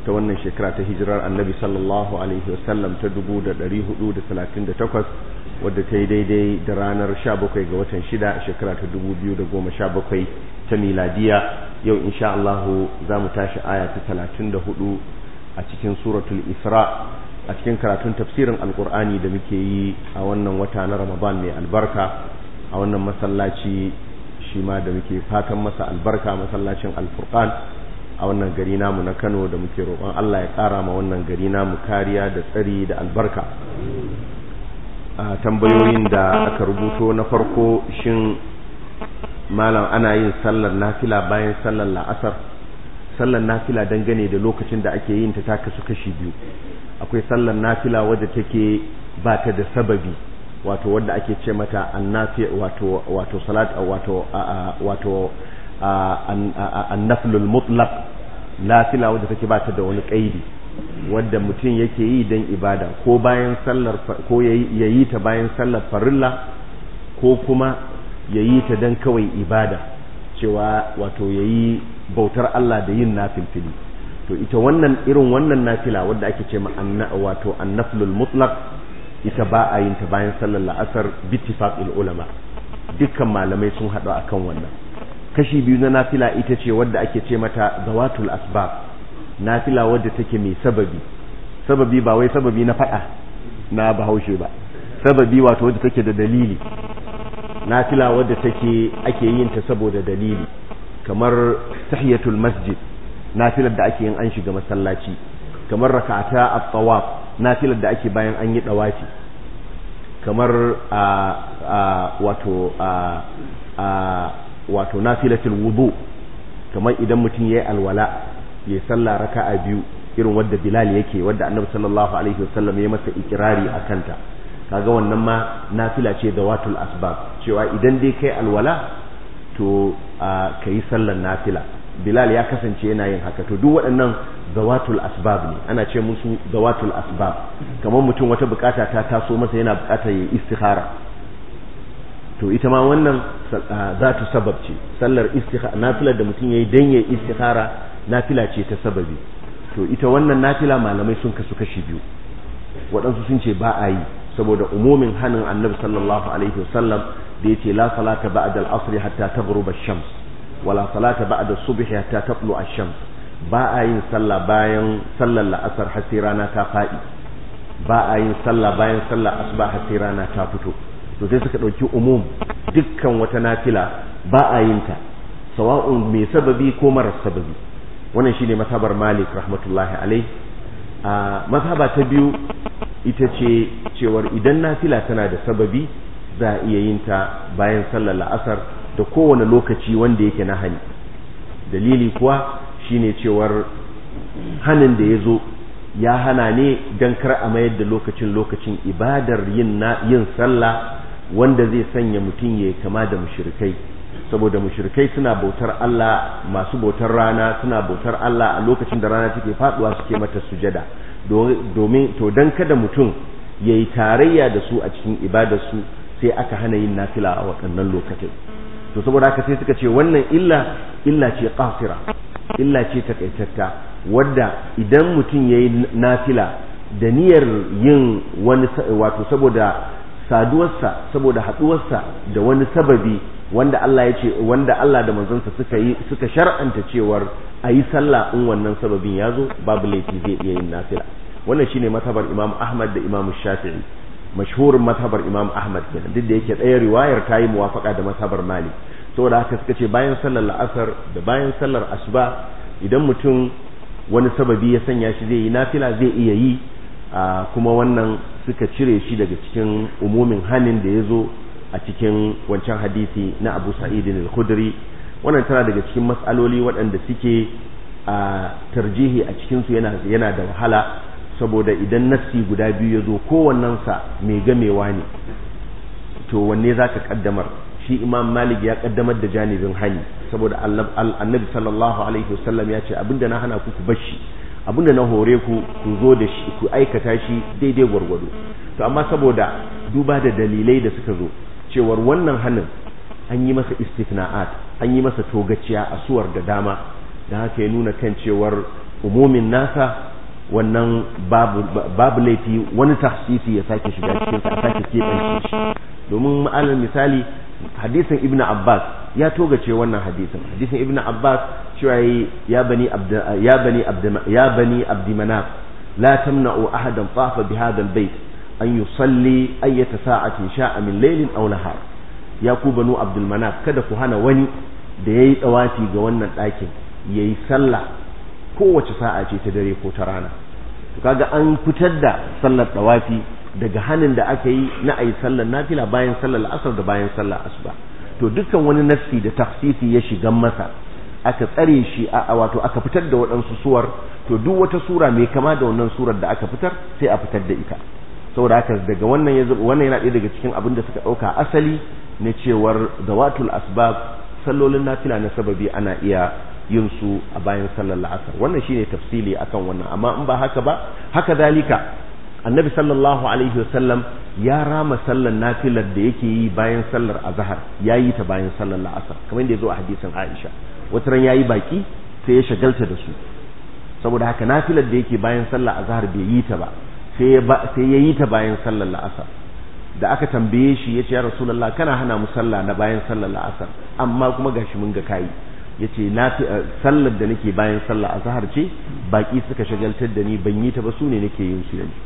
ta wannan shekara ta hijirar annabi sallallahu alaihi wasallam ta 1438 wadda ta yi daidai da ranar 17 ga watan 6 shekara ta 2017 ta miladiya yau insha Allah za mu tashi aya ta 34 a cikin suratul isra a cikin karatun tafsirin alkur'ani da muke yi a wannan wata na ramadan mai albarka a wannan masallaci shi ma da muke fatan masa albarka masallacin alfurqan a wannan gari namu na Kano da muke roƙon Allah ya ƙara ma wannan gari namu kariya da tsari da albarka a tambayoyin da aka rubuto na farko shin malam ana yin sallar nafila bayan sallar la'asar sallar nafila dangane da lokacin da ake yin ta ta kasu kashi biyu akwai sallar nafila wadda take ba ta da sababi wato wadda ake ce mata annafi wato wato salat wato wato annaflul mutlaq nafila wadda take ba ta da wani kaidi wadda mutum yake yi don ibada ko bayan sallar ko yayi ta bayan sallar farilla ko kuma yayi ta don kawai ibada cewa wato yayi bautar Allah da yin nafilfili to ita wannan irin wannan nafila wadda ake ce ma wato annaflul mutlaq ita ba a yin ta bayan sallar la'asar bittifaqil ulama dukkan malamai sun haɗu akan wannan kashi biyu na nafila ita ce wadda ake ce mata zawatul asbab nafila wadda take mai sababi sababi ba wai sababi na faɗa na bahaushe ba sababi wato wadda take da dalili nafila wadda take ake yin ta saboda dalili kamar tahiyatul masjid nafilar da ake yin an shiga masallaci kamar raka'ata at-tawaf nafilar da ake bayan an yi dawafi kamar a wato a wato nafilatul wudu kamar idan mutum yayi alwala ya sallah raka'a biyu irin wadda Bilal yake wadda Annabi sallallahu alaihi wasallam ya masa ikirari akan ta kaga wannan ma nafila ce da watul asbab cewa idan dai kai alwala to kai sallar nafila Bilal ya kasance yana yin haka to duk waɗannan zawatul asbab ne ana ce musu zawatul asbab kamar mutum wata bukata ta taso masa yana bukatar ya istikhara to ita ma wannan zatu sabab ce sallar istikhara nafilar da mutum yayi dan yayi istikhara nafila ce ta sababi to ita wannan nafila malamai sun kasu kashi biyu waɗansu sun ce ba a yi saboda umumin hanin annabi sallallahu alaihi wasallam da yace la salata ba'da al-asr hatta taghruba ash-shams wala salata ba'da subh hatta tatlu ash-shams ba a yin sallah bayan sallar la'asar har sai rana ta fadi ba a yin sallah bayan sallar asuba har sai rana ta fito to sai suka dauki umum dukkan wata nafila ba a yin ta sawa'un mai sababi ko marar sababi wannan shine mazhabar Malik rahmatullahi alaihi a mazhaba ta biyu ita ce cewar idan nafila tana da sababi za a iya yin ta bayan sallar la'asar da kowane lokaci wanda yake na hani dalili kuwa shine cewar hanin da ya zo ya hana ne don kar a mayar da lokacin lokacin ibadar yin yin sallah wanda zai sanya mutum ya kama da mushrikai saboda mushrikai suna bautar Allah masu bautar rana suna bautar Allah a lokacin da rana take faduwa suke mata sujada domin to dan kada mutum yayi tarayya da su a cikin ibadarsu sai aka hana yin nafila a waɗannan lokacin to saboda haka sai suka ce wannan illa illa ce qasira illa ce takaitatta wadda idan mutum yayi nafila da niyyar yin wani wato saboda saduwarsa saboda haduwarsa da wani sababi wanda Allah ya ce wanda Allah da manzonsa suka yi suka shar'anta cewar a yi sallah in wannan sababin ya zo babu laifi zai iya yin nafila wannan shine matabar Imam Ahmad da Imam Shafi'i mashhurin matabar Imam Ahmad kenan duk da yake ɗaya riwayar ta yi muwafaka da matabar Malik saboda haka suka ce bayan sallar la'asar da bayan sallar asuba idan mutum wani sababi ya sanya shi zai yi nafila zai iya yi kuma wannan suka cire shi daga cikin umumin hanin da ya zo a cikin wancan hadisi na Abu Sa'id al-Khudri wannan tana daga cikin mas'aloli waɗanda suke a tarjihi a cikin su yana yana da wahala saboda idan nassi guda biyu ya zo kowannensa mai gamewa ne to wanne zaka kaddamar shi Imam Malik ya kaddamar da janibin hani saboda Annabi sallallahu alaihi wasallam ya ce abinda na hana ku ku bashi abinda na hore ku ku zo da shi ku aikata shi daidai gwargwado to amma saboda duba da dalilai da suka zo cewar wannan hannun an yi masa istifna'at an yi masa togaciya a suwar da dama da haka ya nuna kan cewar umumin nasa wannan babu babu laifi wani tahsisi ya sake shiga cikin sa sake keɓance shi domin alal misali hadisin ibn abbas ya togace wannan hadisin hadisin ibn abbas cewa ya bani abd ya bani abd ya bani abd manaf la tamna'u ahadan tafa bi hadha albayt an yusalli ayyata sa'atin sha'a min laylin aw nahar ya ku banu abdul manaf kada ku hana wani da yayi tsawafi ga wannan ɗakin yayi sallah kowace sa'a ce ta dare ko ta rana to kaga an fitar da sallar tsawafi daga hanin da aka yi na ayi sallar nafila bayan sallar asar da bayan sallar asuba to dukkan wani nassi da tafsisi ya shiga masa aka tsare shi a wato aka fitar da waɗansu suwar to duk wata sura mai kama da wannan surar da aka fitar sai a fitar da ita saboda haka daga wannan ya wannan yana ɗaya daga cikin abin da suka ɗauka asali na cewar zawatul asbab sallolin nafila na sababi ana iya yin su a bayan sallar la'asar wannan shine tafsili akan wannan amma in ba haka ba haka dalika annabi sallallahu alaihi wasallam ya rama sallar nafilar da yake yi bayan sallar azhar ya yi ta bayan sallar la'asar kamar da ya zo a hadisin aisha wata ran ya yi baki sai ya shagalta da su saboda haka nafilar da yake bayan sallar azhar bai yi ta ba sai ya yi ta bayan sallar la'asar da aka tambaye shi ya ce ya rasulallah kana hana mu sallah na bayan sallar la'asar amma kuma gashi mun ga kayi ya ce sallar da nake bayan sallar azhar ce baki suka shagaltar da ni ban yi ta ba su ne nake yin su yanzu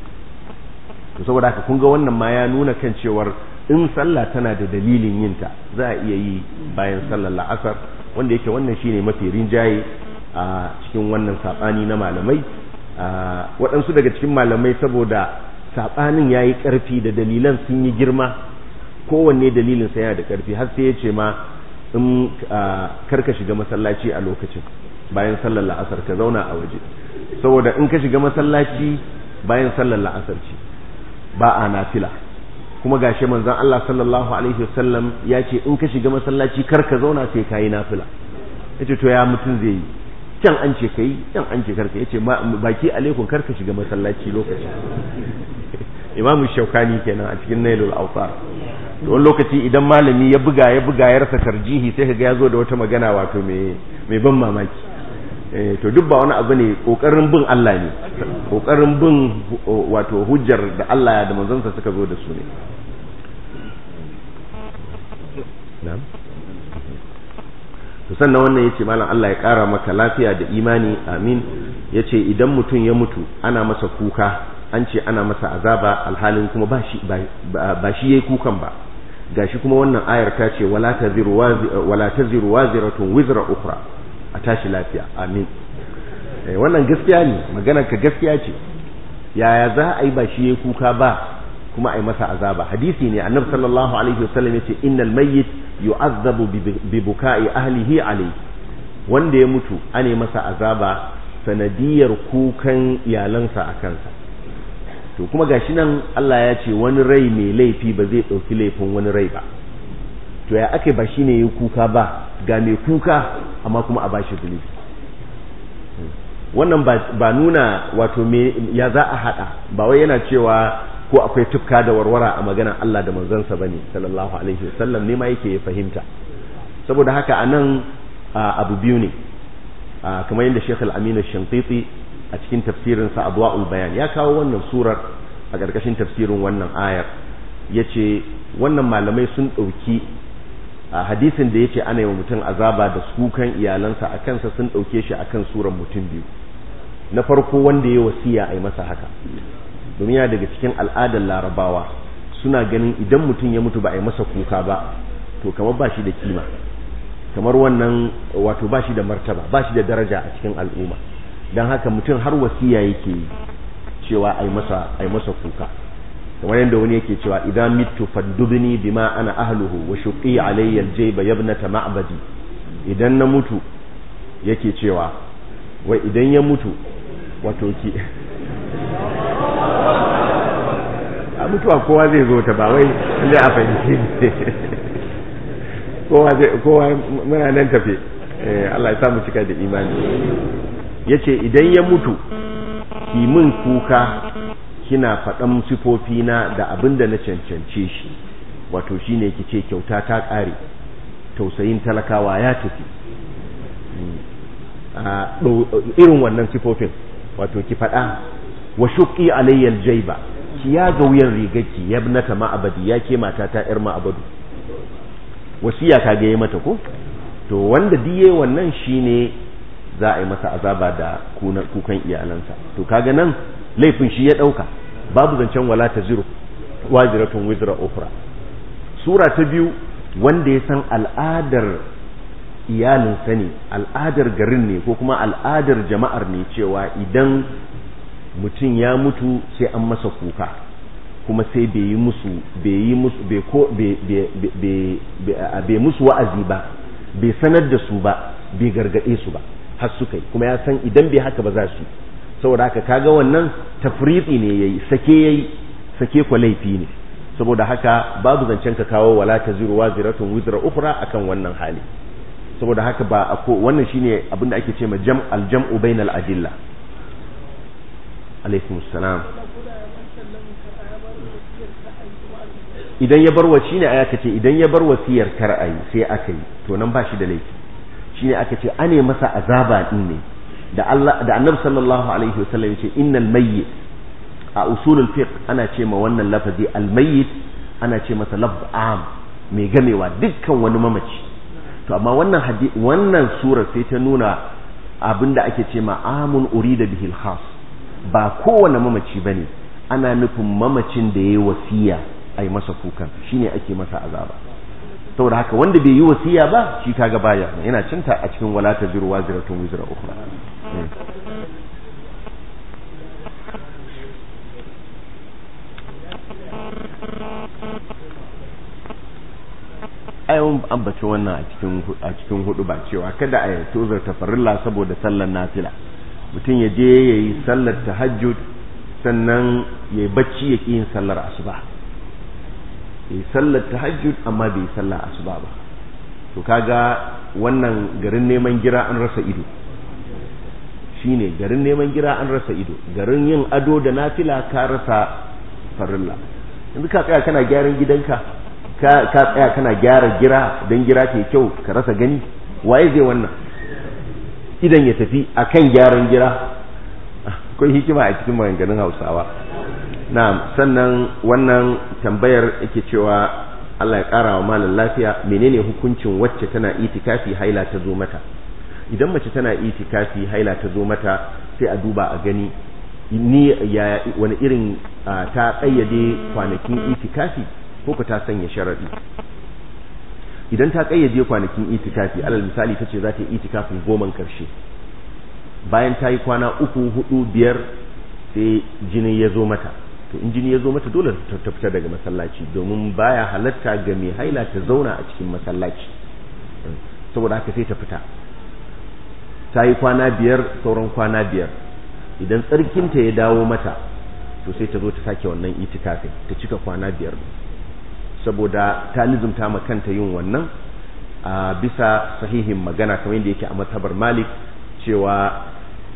to saboda haka kun ga wannan ma ya nuna kan cewar in sallah tana da dalilin yinta za a iya yi bayan sallar la'asar wanda yake wannan shine mafi rinjaye a cikin wannan sabani na malamai waɗansu daga cikin malamai saboda saɓanin ya yi ƙarfi da dalilan sun yi girma kowanne dalilin sa yana da ƙarfi har sai ya ce ma in karka shiga masallaci a lokacin bayan sallar la'asar ka zauna a waje saboda in ka shiga masallaci bayan sallar la'asar ce ba a nafila kuma gashi manzon Allah sallallahu alaihi wasallam ya ce in ka shiga masallaci kar ka zauna sai ka yi nafila yace to ya mutum zai yi can an ce kai can an ce karka yace baki alaikum karka shiga masallaci lokacin imamu shaukani kenan a cikin nailul awsar to wani lokaci idan malami ya buga ya buga ya rasa tarjihi sai kaga ya zo da wata magana wato mai mai ban mamaki eh to duk ba wani abu ne kokarin bin Allah ne kokarin bin wato hujjar da Allah da manzonsa suka zo da su ne na'am to sannan wannan yace malam Allah ya kara maka lafiya da imani amin yace idan mutum ya mutu ana masa kuka an ce ana masa azaba alhalin kuma ba shi ba shi yayi kukan ba gashi kuma wannan ayar ta ce wala taziru wala taziru waziratun wizra ukhra a tashi lafiya amin eh wannan gaskiya ne maganar ka gaskiya ce yaya za a yi ba shi yayi kuka ba kuma a yi masa azaba hadisi ne annabi sallallahu alaihi wasallam yace innal mayyit yu'azzabu bi buka'i ahlihi alayhi wanda ya mutu ane masa azaba sanadiyar kukan iyalansa a kansa to kuma gashi nan Allah ya ce wani rai mai laifi ba zai ɗauki laifin wani rai ba to ya ake ba shi ne yi kuka ba ga mai kuka amma kuma a bashi zunubi wannan ba nuna wato me ya za a hada ba wai yana cewa ko akwai tufka da warwara a maganar Allah da manzansa bane sallallahu alaihi wasallam ne ma yake ya fahimta saboda haka anan abu biyu ne kamar yadda Sheikh Al-Amin Shantiti a cikin tafsirin sa Adwa'ul Bayan ya kawo wannan surar a ƙarƙashin tafsirin wannan ayar yace wannan malamai sun ɗauki a hadisin da yace ana yi wa mutum azaba da sukan iyalansa a kansa sun ɗauke shi akan surar mutum biyu na farko wanda ya wasiya a yi masa haka domin yana daga cikin al'adar larabawa suna ganin idan mutum ya mutu ba a yi masa kuka ba to kamar ba shi da kima kamar wannan wato ba shi da martaba ba shi da daraja a cikin al'umma don haka mutum har wasiya yake yi cewa a yi masa kuka kamar yadda wani yake cewa idan mitu faddubni bima ana ahluhu wa shuqi alayya aljayba yabnata ma'badi idan na mutu yake cewa wai idan ya mutu wato ki a mutuwa kowa zai zo ta ba wai zai a fahimci kowa zai kowa muna nan tafe Allah ya samu cika da imani yace idan ya mutu ki min kuka kina faɗan sifofina da abin da na cancance shi wato shine ki ce kyauta ta ƙare tausayin talakawa ya tafi irin wannan sifofin wato ki faɗa wa shuqqi alayya aljayba ki ya ga wuyan rigarki ya ibnata ma'abadi ya ke mata ta yar ma'abadu wasiya ka ga mata ko to wanda diye wannan shine za a yi masa azaba da kukan iyalansa to kaga nan laifin shi ya dauka babu zancen wala taziru waziratun wizra ukhra sura ta biyu wanda ya san al'adar iyalinsa ne al'adar garin ne ko kuma al'adar jama'ar ne cewa idan mutum ya mutu sai an masa kuka kuma sai bai yi musu bai yi musu bai ko bai musu wa'azi ba bai sanar da su ba bai gargade su ba har suka yi kuma ya san idan bai haka ba za su saboda haka kaga wannan tafriqi ne yayi sake yayi sake kwa laifi ne saboda haka babu zancen ka kawo wala taziru waziratun wizra ukhra akan wannan hali saboda haka ba ako wannan shine abinda ake ce ma jam al-jam'u bainal adilla alaikum salam idan ya bar wasi ne aya ce idan ya bar wasiyar kar ayi sai aka yi to nan ba shi da laifi shine aka ce ane masa azaba din ne da Allah da Annabi sallallahu alaihi wasallam yace innal mayyit a usulul fiqh ana ce ma wannan lafazi al mayyit ana ce masa lafz am mai gamewa dukkan wani mamaci to amma wannan hadisi wannan sura sai ta nuna abinda ake ce ma amun urida bihil khas ba kowane mamaci bane ana nufin mamacin da yayi wasiya ai masa kukan shine ake masa azaba saboda haka wanda bai yi wasiya ba shi kaga baya yana cinta a cikin wala taziru waziratun wizra ukhra ayon ambaci wannan a cikin a cikin hudu ba cewa kada a tozar tafarilla saboda sallar nafila mutum ya je yayi sallar tahajjud sannan yayi bacci ya yin sallar asuba yi sallar tahajjud amma bai yi sallar asuba ba to kaga wannan garin neman gira an rasa ido shine garin neman gira an rasa ido garin yin ado da nafila ka rasa farilla yanzu ka tsaya kana gyaran gidanka ka ka tsaya kana gyara gira dan gira ke kyau ka rasa gani waye zai wannan idan ya tafi akan gyaran gira akwai hikima a cikin maganganun Hausawa na'am sannan wannan tambayar yake cewa Allah ya ƙara wa malam lafiya menene hukuncin wacce tana itikafi haila ta zo mata idan mace tana itikafi haila ta zo mata sai a duba a gani ni ya wani irin ta kayyade kwanakin itikafi ko ka ta sanya sharadi idan ta kayyade kwanakin itikafi alal misali tace za ta yi itikafin goman karshe bayan ta yi kwana uku hudu biyar sai jini ya zo mata to in jini ya zo mata dole ta fita daga masallaci domin baya halatta ga mai haila ta zauna a cikin masallaci saboda haka sai ta fita ta yi kwana biyar sauran kwana biyar idan tsarkinta ya dawo mata to sai ta zo ta sake wannan itikafin ta cika kwana biyar saboda ta lizumta ma kanta yin wannan a bisa sahihin magana kamar yadda yake a matabar malik cewa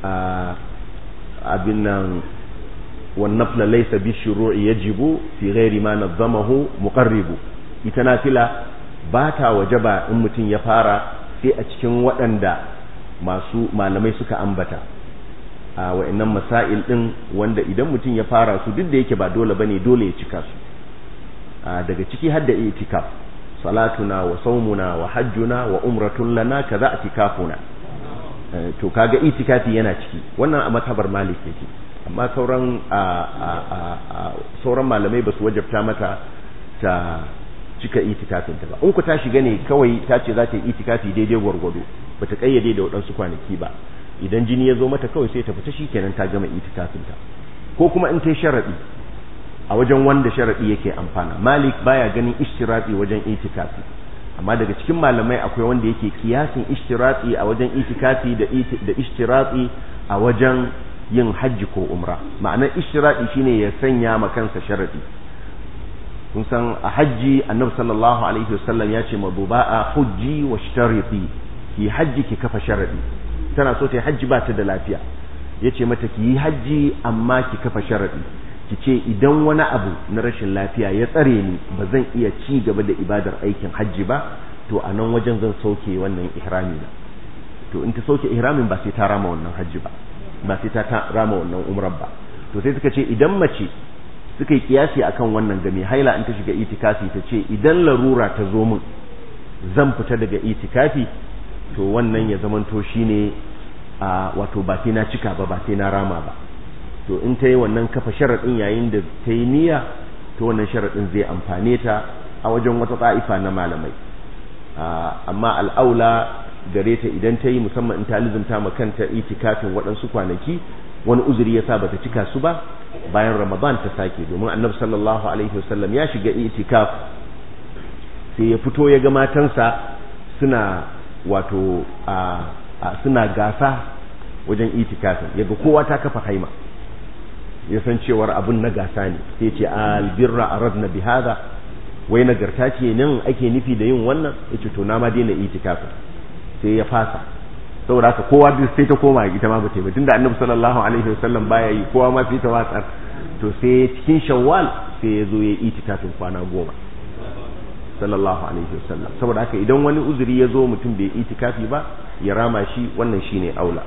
abin nan والنفل ليس بالشروع يجب في غير ما نظمه مقرب ita nafila ba ta wajaba in mutum ya fara sai a cikin waɗanda masu malamai suka ambata a wa'annan masail ɗin wanda idan mutum ya fara su duk da yake ba dole bane dole ya cika su daga ciki har da itikaf salatuna wa saumuna wa hajjuna wa umratun lana kaza itikafuna to kaga itikafi yana ciki wannan a matabar malik yake amma sauran sauran malamai ba su wajabta mata ta cika itikafin ta ba in ku ta shiga ne kawai ta ce za ta yi itikafi daidai gwargwado ba ta kayyade da waɗansu kwanaki ba idan jini ya zo mata kawai sai ta fita shikenan ta gama itikafin ta ko kuma in ta sharaɗi a wajen wanda sharaɗi yake amfana malik baya ganin ishtirati wajen itikafi amma daga cikin malamai akwai wanda yake kiyasin ishtirati a wajen itikafi da ishtirati a wajen yin hajji ko umra ma'anar ishtiradi shine ya sanya ma kansa sharadi kun san a hajji annabi sallallahu alaihi wasallam ya ce mabuba'a hujji wa shtariti ki hajji ki kafa sharadi tana so ta yi hajji ba ta da lafiya ya ce mata ki yi hajji amma ki kafa sharadi ki ce idan wani abu na rashin lafiya ya tsare ni ba zan iya ci gaba da ibadar aikin hajji ba to a nan wajen zan sauke wannan ihrami na to in ta sauke ihramin ba sai ta rama wannan hajji ba ba sai ta rama wannan umrar ba to sai suka ce idan mace suka yi kiyasi akan wannan ga mai haila in ta shiga itikafi ta ce idan larura ta zo min zan fita daga itikafi to wannan ya zamanto shine a wato ba sai na cika ba ba sai na rama ba to in ta yi wannan kafa sharaɗin yayin da ta yi niyya to wannan sharaɗin zai amfane ta a wajen wata ta'ifa na malamai amma al'aula gare ta idan ta yi musamman in ta lizumta ma kanta itikafin waɗansu kwanaki wani uzuri ya sa bata cika su ba bayan ramadan ta sake domin annabi sallallahu alaihi wasallam ya shiga itikaf sai ya fito ya ga matansa suna wato a suna gasa wajen itikafin yaga kowa ta kafa haima ya san cewar abin na gasa ne sai ce albirra aradna bi hada wai nagarta ce nan ake nufi da yin wannan yace to na ma daina itikafin sai ya fasa saboda haka kowa duk sai ta koma ita ma bata yi tunda annabi sallallahu alaihi wasallam baya yi kowa ma sai ta watsar to sai cikin shawwal sai ya zo ya itikafin kwana goma sallallahu alaihi wasallam saboda haka idan wani uzuri ya zo mutum bai itikafi ba ya rama shi wannan shine aula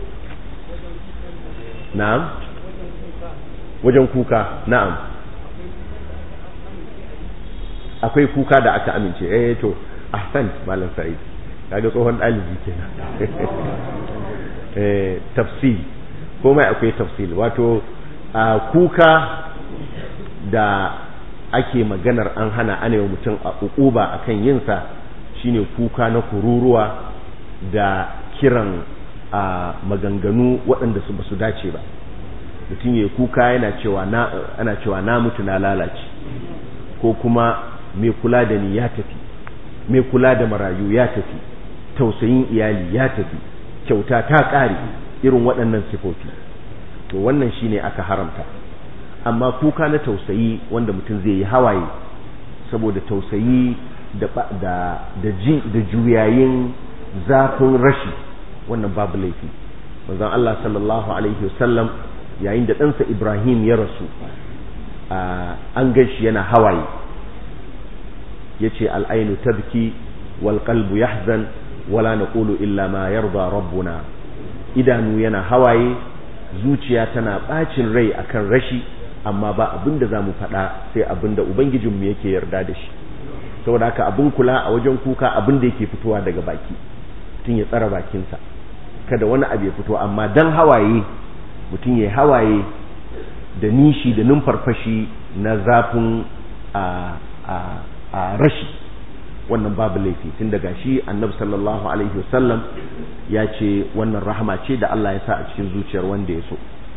na'am wajen kuka na'am akwai kuka da aka amince eh to ahsan malam sa'id kaga tsohon ɗalibi kenan eh tafsil komai akwai tafsil wato a kuka da ake maganar an hana ana yi mutum a ukuba akan yinsa shine kuka na kururuwa da kiran a maganganu waɗanda su basu dace ba mutum ya kuka yana cewa na ana cewa na mutu na lalace ko kuma mai kula da ni ya tafi mai kula da marayu ya tafi tausayin iyali ya tafi kyauta ta ƙare irin waɗannan sifofi to wannan shine aka haramta amma kuka na tausayi wanda mutum zai yi hawaye saboda tausayi da da da ji da juyayin zafin rashi wannan babu laifi manzon Allah sallallahu alaihi wasallam yayin da ɗansa Ibrahim ya rasu an gashi yana hawaye yace al'ainu tabki wal qalbu yahzan wala naqulu illa ma yarda rabbuna idanu yana hawaye zuciya tana bacin rai akan rashi amma ba abin da zamu faɗa sai abin da ubangijinmu yake yarda da shi saboda haka abin kula a wajen kuka abin da yake fitowa daga baki mutum ya tsara bakinsa kada wani abu ya fito amma dan hawaye mutum ya hawaye da nishi da numfarfashi na zafin a a rashi wannan babu laifi tun daga shi annabi sallallahu alaihi wasallam ya ce wannan rahama ce da Allah ya sa a cikin zuciyar wanda ya so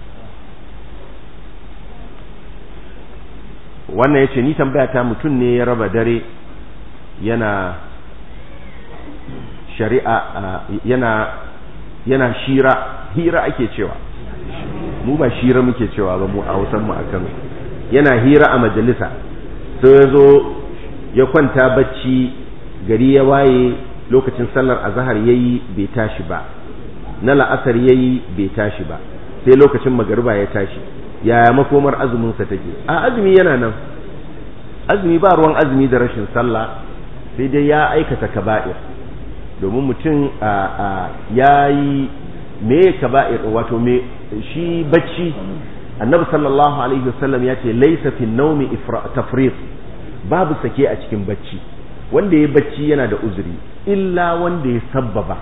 wannan ya ce ni tambaya ta mutum ne ya raba dare yana shari'a yana yana shira hira ake cewa mu ba shira muke cewa ba mu a hausan mu akan yana hira a majalisa sai ya zo ya kwanta bacci gari ya waye lokacin sallar azhar yayi bai tashi ba na la'asar yayi bai tashi ba sai lokacin magariba ya tashi yaya makomar azumin sa take a azumi yana nan azumi ba ruwan azumi da rashin sallah sai dai ya aikata kaba'ir domin mutum ya yi me kaba'ir wato me shi bacci annabi sallallahu alaihi wasallam ya ce laisa fi naumi tafriq babu sake a cikin bacci wanda ya bacci yana da uzuri illa wanda ya sabbaba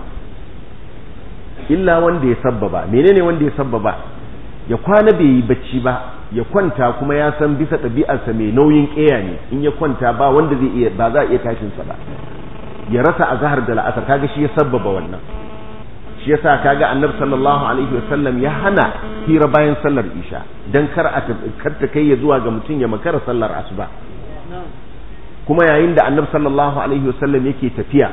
illa wanda ya sabbaba menene wanda ya sabbaba ya kwana bai yi bacci ba ya kwanta kuma ya san bisa ɗabi'arsa mai nauyin ƙeya ne in ya kwanta ba wanda zai iya ba za a iya tashin sa ba ya rasa azhar da la'asar kaga shi ya sabbaba wannan shi yasa kaga annabi sallallahu alaihi wasallam ya hana hira bayan sallar isha dan kar a kar ta kai ya zuwa ga mutum ya makara sallar asuba kuma yayin da annabi sallallahu alaihi wasallam yake tafiya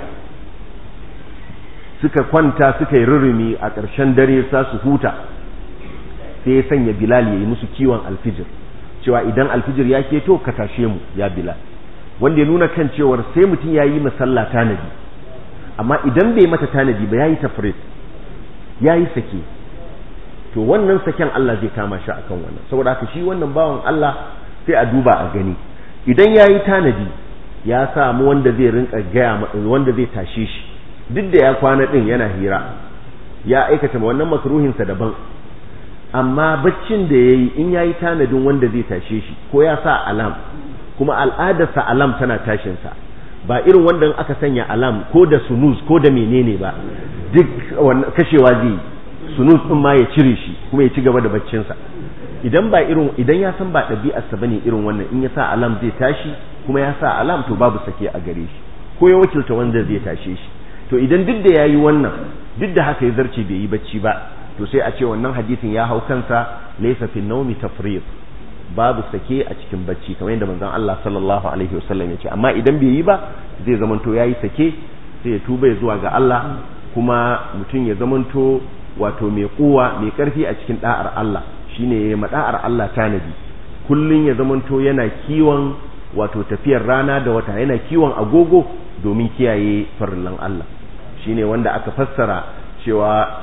suka kwanta suka yi rurumi a ƙarshen dare sa su huta sai ya sanya bilal ya yi musu kiwon alfijir cewa idan alfijir ya keto ka tashe mu ya bilal wanda ya nuna kan cewar sai mutum ya yi masalla tanadi amma idan bai mata tanadi ba ya yi tafrit ya yi sake to wannan saken Allah zai kama shi akan wannan saboda haka shi wannan bawan Allah sai a duba a gani idan ya yi tanadi ya samu wanda zai rinka gaya wanda zai tashe shi duk da ya kwana din yana hira ya aikata wannan makruhinsa daban amma baccin da yayi in yayi tanadin wanda zai tashe shi ko ya sa alam kuma al'adarsa alam tana tashin sa ba irin wanda aka sanya alam ko da sunus ko da menene ba duk kashewa zai sunus din ma ya cire shi kuma ya ci gaba da baccin sa idan ba irin idan ya san ba ɗabi'arsa bane irin wannan in ya sa alam zai tashi kuma ya sa alam to babu sake a gare shi ko ya wakilta wanda zai tashe shi to idan duk da yayi wannan duk da haka ya zarce bai yi bacci ba to sai a ce wannan hadisin ya hau kansa laysa fi nawmi tafriq babu sake a cikin bacci kamar yadda manzon Allah sallallahu alaihi wasallam ya ce amma idan bai yi ba zai zamanto yayi sake sai ya tuba zuwa ga Allah kuma mutum ya zamanto wato mai kuwa mai karfi a cikin da'ar Allah shine ya mada'ar Allah tanadi kullun ya zamanto yana kiwon wato tafiyar rana da wata yana kiwon agogo domin kiyaye farillan Allah shine wanda aka fassara cewa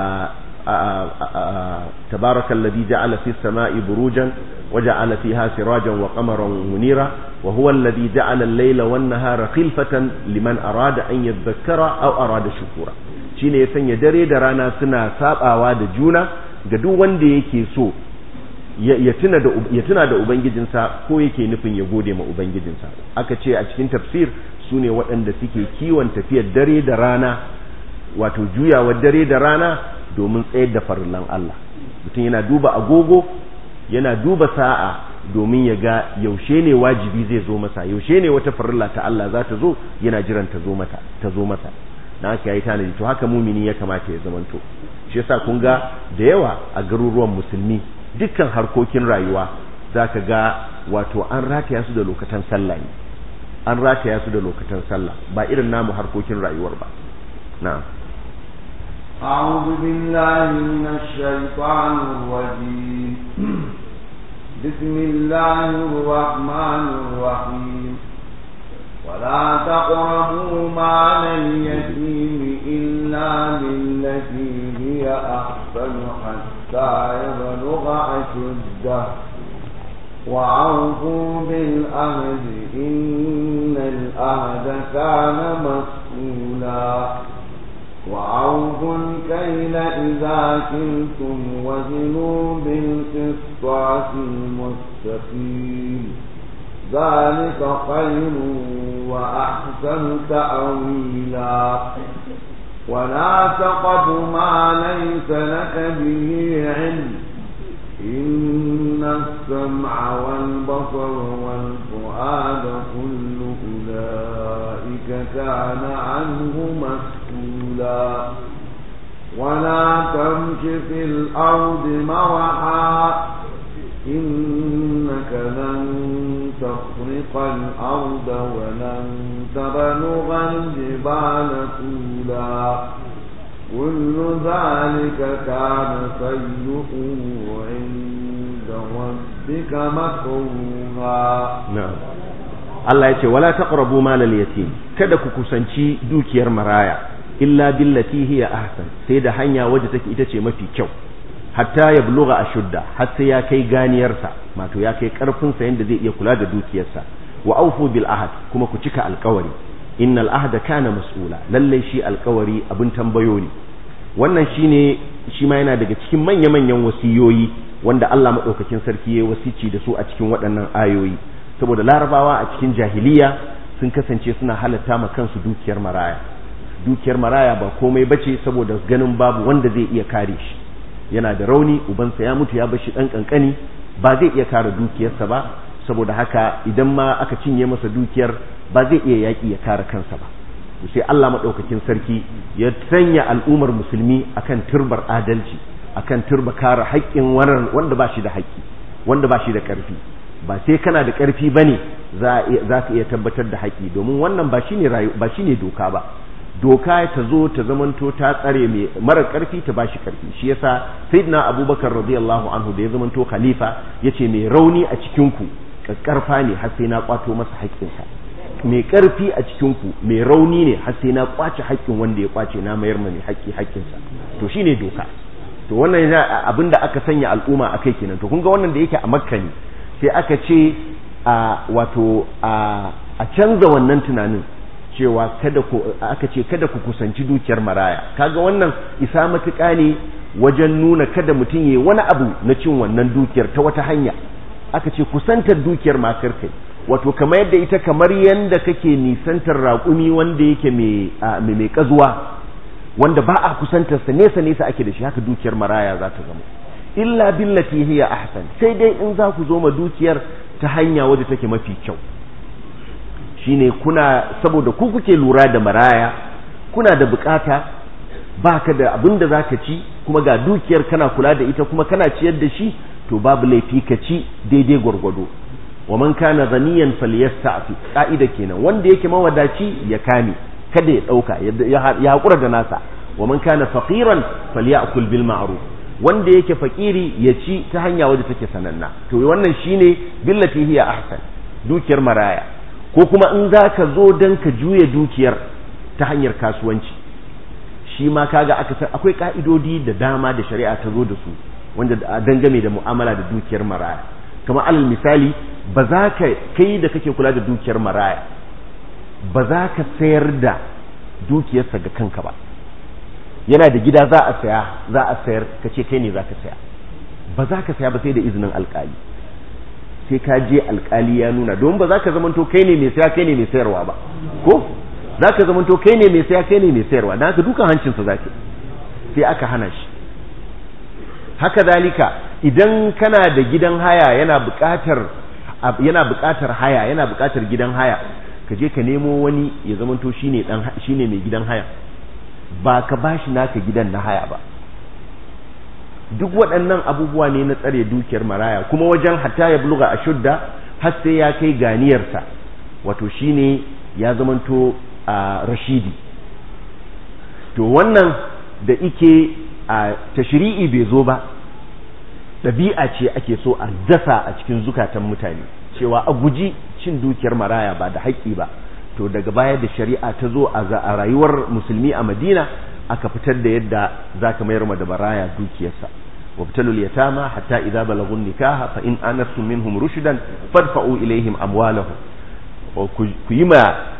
تبارك الذي جعل في السماء بروجا وجعل فيها سراجا وقمرا منيرا وهو الذي جعل الليل والنهار خلفة لمن أراد أن يذكر أو أراد شكورا shine ya sanya dare da rana suna sabawa da juna ga duk wanda yake so ya tuna da ya tuna da ubangijinsa ko yake nufin ya gode ma ubangijinsa aka ce a cikin tafsir sune waɗanda suke kiwon tafiyar dare da rana wato juyawar dare da rana domin tsayar da farillan Allah mutum yana duba agogo yana duba sa'a domin ya ga yaushe ne wajibi zai zo masa yaushe ne wata farilla ta Allah za ta zo yana jiran ta zo mata ta zo masa na haka yayi tanadi to haka mumini ya kamata ya zamanto shi yasa kun ga da yawa a garuruwan musulmi dukkan harkokin rayuwa zaka ga wato an rataya su da lokacin sallah ne an rataya su da lokacin sallah ba irin namu harkokin rayuwar ba na'am أعوذ بالله من الشيطان الرجيم بسم الله الرحمن الرحيم ولا تقربوا مال اليتيم إلا بالتي هي أحسن حتى يبلغ أشده وأوفوا بالعهد إن العهد كان مسؤولا وأوفوا الكيل إذا كلتم وزنوا بالقسطاس المستقيم ذلك خير وأحسن تأويلا ولا تقف ما ليس لك به علم إن السمع والبصر والفؤاد كل أولئك كان عنه مسؤولا ولا تمش في الأرض مرحا إنك لن تخرق الأرض ولن تبلغ الجبال طولا كل ذلك كان سيئه عند ربك مكروها na'am Allah ya ce wala taqrabu malal yatim kada ku kusanci dukiyar maraya illa billati hiya ahsan sai da hanya wadda take ita ce mafi kyau hatta ya buluga ashudda har sai ya kai ganiyarsa wato ya kai karfin sa yanda zai iya kula da dukiyarsa wa aufu bil ahad kuma ku cika alkawari innal ahda kana mas'ula lalle shi alkawari abin tambayo ne wannan shine shi ma yana daga cikin manya-manyan wasiyoyi wanda Allah madaukakin sarki ya wasici da su a cikin waɗannan ayoyi saboda larabawa a cikin jahiliya sun kasance suna halatta ma kansu dukiyar maraya dukiyar maraya ba komai bace saboda ganin babu wanda zai iya kare shi yana da rauni ubansa ya mutu ya bar shi dan kankani ba zai iya kare dukiyarsa ba saboda haka idan ma aka cinye masa dukiyar ba zai iya yaki ya kare kansa ba sai Allah madaukakin sarki ya sanya al'ummar musulmi akan turbar adalci akan turba kare haƙƙin wanda ba shi da haƙƙi wanda ba shi da ƙarfi ba sai kana da ƙarfi bane za ka iya tabbatar da haƙƙi domin wannan ba shine ba shine doka ba doka ta zo ta zamanto ta tsare mai mara ƙarfi ta bashi ƙarfi shi yasa sayyidina abubakar radiyallahu anhu da ya zamanto khalifa yace mai rauni a cikin ku ƙarfa ne har sai na kwato masa haƙƙinsa mai ƙarfi a cikin ku mai rauni ne har sai na kwace haƙƙin wanda ya kwace na mayar mai haƙƙi haƙƙinsa to shine doka to wannan yana abinda aka sanya al'umma akai kenan to kun ga wannan da yake a makka ne sai aka ce a wato a canza wannan tunanin cewa kada ku aka ce kada ku kusanci dukiyar maraya kaga wannan isa matuƙa ne wajen nuna kada mutum yayi wani abu na cin wannan dukiyar ta wata hanya aka ce kusantar dukiyar makar kai wato kamar yadda ita kamar yadda kake nisantar raƙumi wanda yake mai mai kazuwa wanda ba a kusantar sa nesa nesa ake da shi haka dukiyar maraya za ta zama illa billati hiya ahsan sai dai in za ku zo ma dukiyar ta hanya wadda take mafi kyau shine kuna saboda ku kuke lura da maraya kuna da bukata baka da abin da zaka ci kuma ga dukiyar kana kula da ita kuma kana ciyar da shi to babu laifi ka ci daidai gwargwado wa man kana ghaniyan falyasta'fi ka'ida kenan wanda yake mawadaci ya kame kada ya dauka ya hakura da nasa wa man kana faqiran falyakul bil ma'ruf wanda yake fakiri ya ci ta hanya wadda take sananna to wannan shine billati hiya ahsan dukiyar maraya ko kuma in zaka zo dan ka juya dukiyar ta hanyar kasuwanci shi ma kaga aka san akwai ka'idodi da dama da shari'a ta zo da su wanda dangane da mu'amala da dukiyar maraya kamar alal misali ba za ka kai da kake kula da dukiyar maraya ba za ka sayar da dukiyarsa ga kanka ba yana da gida za a saya za a sayar ka ce kai ne za ka saya ba za ka saya ba sai da izinin alkali sai ka je alkali ya nuna don ba za ka zamanto kai ne mai saya kai ne mai sayarwa ba ko za ka zamanto kai ne mai saya kai ne mai sayarwa don haka dukan hancinsa za ka sai aka hana shi haka zalika idan kana da gidan haya yana buƙatar yana buƙatar haya yana buƙatar gidan haya ka je ka nemo wani ya zamanto shine dan shine mai gidan haya ba ka bashi naka gidan na haya ba duk waɗannan abubuwa ne na tsare dukiyar maraya kuma wajen hatta ya buluga a shudda har sai ya kai ganiyarsa wato shine ya zamanto a rashidi to wannan da ike a tashri'i bai zo ba ɗabi'a ce ake so a dasa a cikin zukatan mutane cewa a guji cin dukiyar maraya ba da haƙƙi ba to daga baya da shari'a ta zo a rayuwar musulmi a madina aka fitar da yadda za ka mayar da maraya dukiyarsa wabtalu yatama hatta idza balagu nikaha fa in anastum minhum rushdan fadfa'u ilaihim amwalahum ku yi ma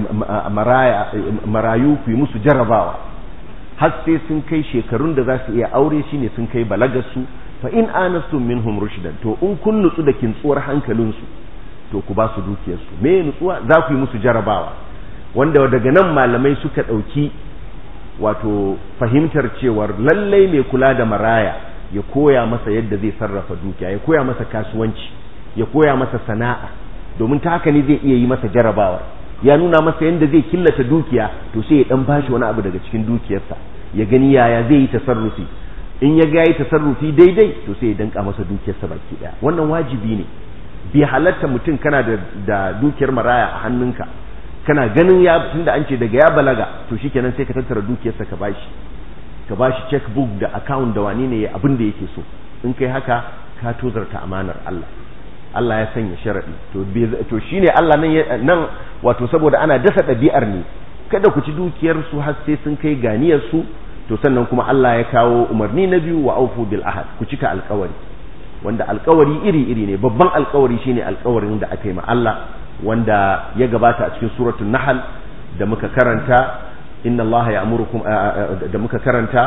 marayu ku yi musu jarabawa har sai sun kai shekarun da za su iya aure shine sun kai balagarsu fa in anastum minhum rushdan to in kun nutsu da kintsuwar hankalinsu to ku ba su dukiyarsu me nutsuwa za ku yi musu jarabawa wanda daga nan malamai suka ɗauki wato fahimtar cewar lallai mai kula da maraya ya koya masa yadda zai sarrafa dukiya ya koya masa kasuwanci ya koya masa sana'a domin ta haka ne zai iya yi masa jarabawa ya nuna masa yadda zai killata dukiya to sai ya dan bashi wani abu daga cikin dukiyarsa ya gani yaya zai yi tasarrufi in ya ga yi tasarrufi daidai to sai ya danka masa dukiyarsa baki daya wannan wajibi ne bai halatta mutum kana da, da dukiyar maraya a hannunka kana ganin ya tunda an ce daga ya balaga to shikenan sai ka tattara dukiyarsa ka bashi ka bashi checkbook da account da wani ne abin da yake so in kai haka ka tozarta amanar Allah Allah ya sanya sharadi to to shine Allah nan nan wato saboda ana dasa ɗabi'ar ne kada ku ci dukiyar su har sai sun kai ganiyar su to sannan kuma Allah ya kawo umarni na biyu wa aufu bil ahad ku cika alkawari wanda alkawari iri-iri ne babban alkawari shine alkawarin da aka yi ma Allah wanda ya gabata a cikin suratul nahl da muka karanta inna Allah ya'murukum da muka karanta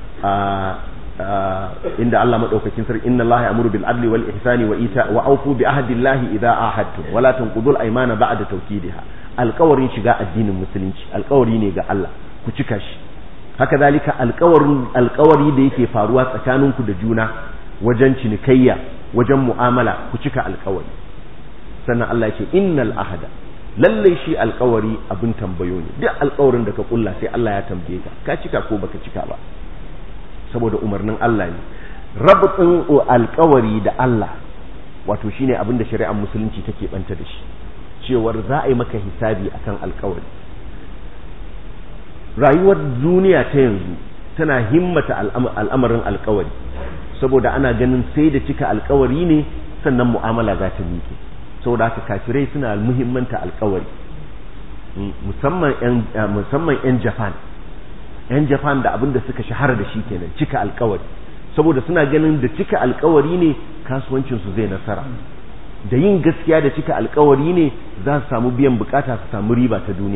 inda Allah madaukakin sarki inna Allah ya'muru bil adli wal ihsani wa ita wa aufu bi ahdi Allah idza ahadtum wa la tanqudul aymana ba'da tawkidiha alkawarin shiga addinin musulunci alkawari ne ga Allah ku cika shi haka zalika alkawarin alkawari da yake faruwa tsakaninku da juna wajen cinikayya wajen mu'amala ku cika alkawari sannan Allah ce innal ahada lallai shi alkawari abin tambayo ne duk alkawarin da ka kulla sai Allah ya tambaye ka ka cika ko baka cika ba saboda umarnin Allah ne rabtin alkawari da Allah wato shine abin da shari'ar musulunci take banta da shi cewar za a yi maka hisabi akan alkawari rayuwar duniya ta yanzu tana himmata al'amarin alkawari saboda ana ganin sai da cika alkawari ne sannan mu'amala za ta miƙe saboda haka kafirai suna muhimmanta alkawari musamman yan japan yan japan da abin da suka shahara da shi kenan cika alkawari saboda suna ganin da cika alkawari ne kasuwancinsu zai nasara da yin gaskiya da cika alkawari ne za su samu biyan bukata su samu riba ta duniya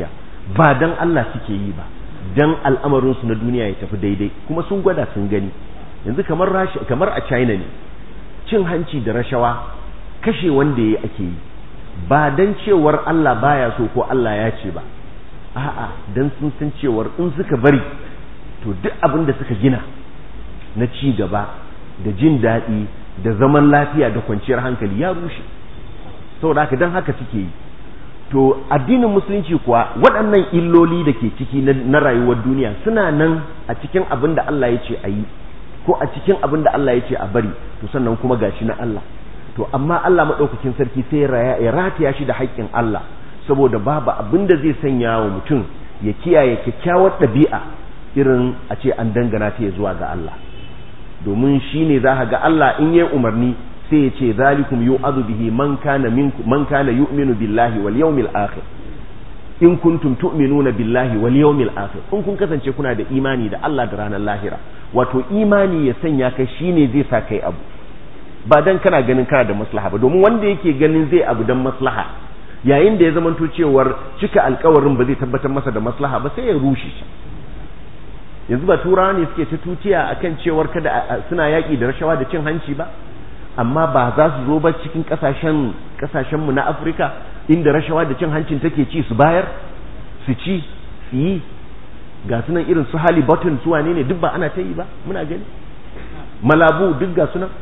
ba dan Allah suke yi ba dan al'amarinsu na duniya ya tafi daidai kuma sun gwada sun gani yanzu kamar kamar a China ne cin hanci da rashawa kashe wanda ya ake yi ba dan cewar Allah baya so ko Allah ya ce ba a'a dan sun san cewar in suka bari to duk abin da suka gina na ci gaba da jin daɗi da zaman lafiya da kwanciyar hankali ya rushe saboda haka dan haka suke yi to addinin musulunci kuwa waɗannan illoli da ke ciki na rayuwar duniya suna nan a cikin abin da Allah ya ce a yi ko a cikin abin da Allah ya ce a bari to sannan kuma gashi na Allah to amma Allah maɗaukakin sarki sai ya rataya shi da haƙƙin Allah saboda babu abin da zai sanya wa mutum ya kiyaye kyakkyawar ɗabi'a irin a ce an dangana ta ya zuwa ga Allah domin shi ne za ga Allah in yi umarni sai ya ce zalikum yu'adhu bihi man kana minkum man kana yu'minu billahi wal yawmil akhir in kuntum tu'minuna billahi wal yawmil akhir in kun kasance kuna da imani da Allah da ranar lahira wato imani ya sanya kai shine zai sa kai abu ba dan kana ganin kana da maslaha ba domin wanda yake ganin zai abu dan maslaha yayin da ya zamanto cewar cika alkawarin ba zai tabbatar masa da maslaha ba sai ya rushe shi yanzu ba turawa ne suke ta tutiya akan cewar kada suna yaƙi da rashawa da cin hanci ba amma ba za su zo ba cikin kasashen kasashen mu na Afirka inda rashawa da cin hancin take ci su bayar su ci su yi ga sunan irin su hali button su wane ne duk ba ana ta yi ba muna gani malabu duk ga sunan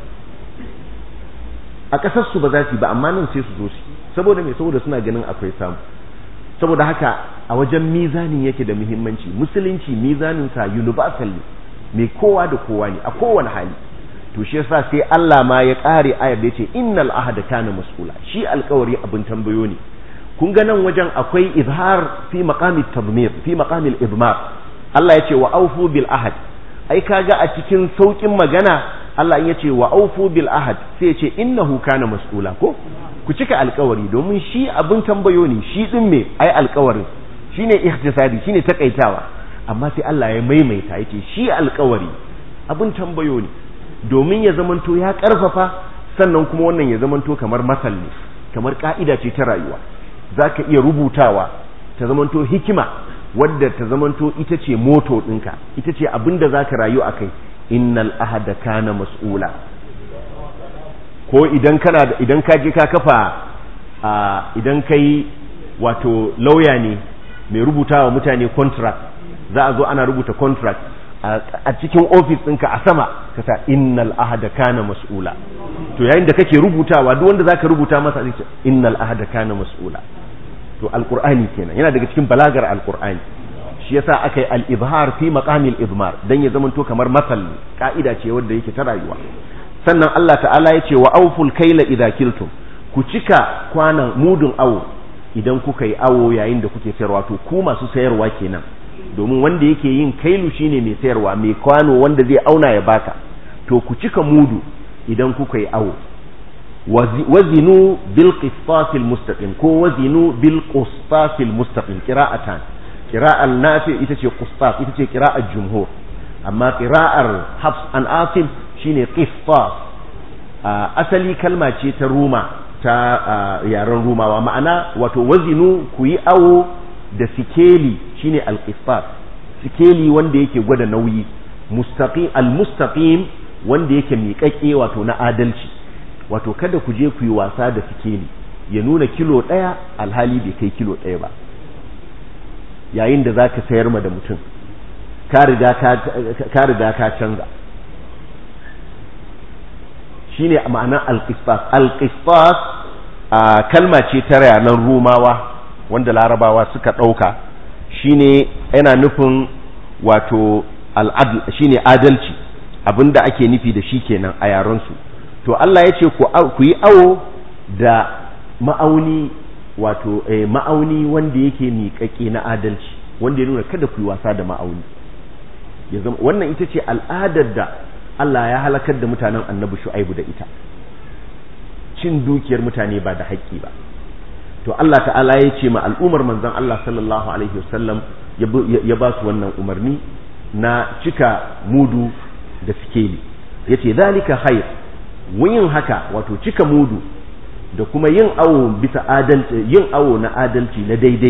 a ƙasar su ba za su yi ba amma nan sai su zo su saboda me saboda suna ganin akwai samu saboda haka a wajen mizanin yake da muhimmanci musulunci mizanin sa universal ne mai kowa da kowa ne a kowane hali to shi yasa sai Allah ma ya kare ayar da yace innal ahada kana mas'ula shi alƙawari abin tambayo ne kun ga nan wajen akwai izhar fi maqami tadmir fi maqami al-idmar Allah yace wa aufu bil ahad ai kaga a cikin saukin magana Allah ya ce wa aufu bil ahad sai ya ce innahu kana mas'ula ko ku cika alkawari domin shi abin tambayo ne shi din me ai alkawarin shine ihtisadi shine takaitawa amma sai Allah ya maimaita yace shi alkawari abin tambayo ne domin ya zamanto ya karfafa sannan kuma wannan ya zamanto kamar masal ne kamar ka'ida ce ta rayuwa zaka iya rubutawa ta zamanto hikima wadda ta zamanto ita ce moto ɗinka ita ce abin da zaka rayu a kai innal ahada kana mas'ula ko idan kana da idan ka je ka kafa idan kai wato lauya ne mai rubuta wa mutane contract za a zo ana rubuta contract a cikin ofis ɗinka a sama ka sa innal ahada kana mas'ula to yayin da kake rubutawa duk wanda zaka rubuta masa zai ce innal ahada kana mas'ula to alqur'ani kenan yana daga cikin balagar alqur'ani shi yasa aka yi al-ibhar fi maqamil idmar dan ya zamanto kamar masal ka'ida ce wanda yake ta rayuwa sannan Allah ta'ala ya ce wa auful kaila idza kiltum ku cika kwanan mudun awo idan kuka yi awo yayin da kuke sayarwa to ku masu sayarwa kenan domin wanda yake yin kailu shine mai sayarwa mai kwano wanda zai auna ya baka to ku cika mudu idan kuka yi awo wazinu bil qistasil mustaqim ko wazinu bil qistasil mustaqim qira'atan qira'al nafi ita ce qistas ita ce qira'ar jumhur amma qira'ar hafs an asim shine qistas asali kalma ce ta ruma ta yaren rumawa ma'ana wato wazinu ku yi awo da sikeli shine al-qistas sikeli wanda yake gwada nauyi mustaqim al-mustaqim wanda yake miƙaƙe wato na adalci wato kada ku je ku yi wasa da sikeli ya nuna kilo ɗaya alhali bai kai kilo ɗaya ba yayin da za ka sayar ma da mutum ka riga ka canza shi ne ma'anar alƙistas alƙistas kalma ce ta ranar rumawa wanda larabawa suka ɗauka shi ne yana nufin wato al'adl shi ne adalci abinda ake nufi da shi kenan a yarensu to Allah ya ce ku yi awo da ma'auni wato eh, ma'auni wanda yake miƙaƙe na adalci wanda ya nuna kada ku yi wasa da ma'auni ya zama wannan ita ce al'adar da Allah ya halakar da mutanen annabi shu'aibu da ita cin dukiyar mutane ba da haƙƙi ba to Allah ta'ala ya ce ma al'umar manzon Allah sallallahu alaihi wasallam ya ba su wannan umarni na cika mudu da sikeli yace zalika khair yin haka wato cika mudu da kuma yin awo bisa adalci yin awo na adalci na daidai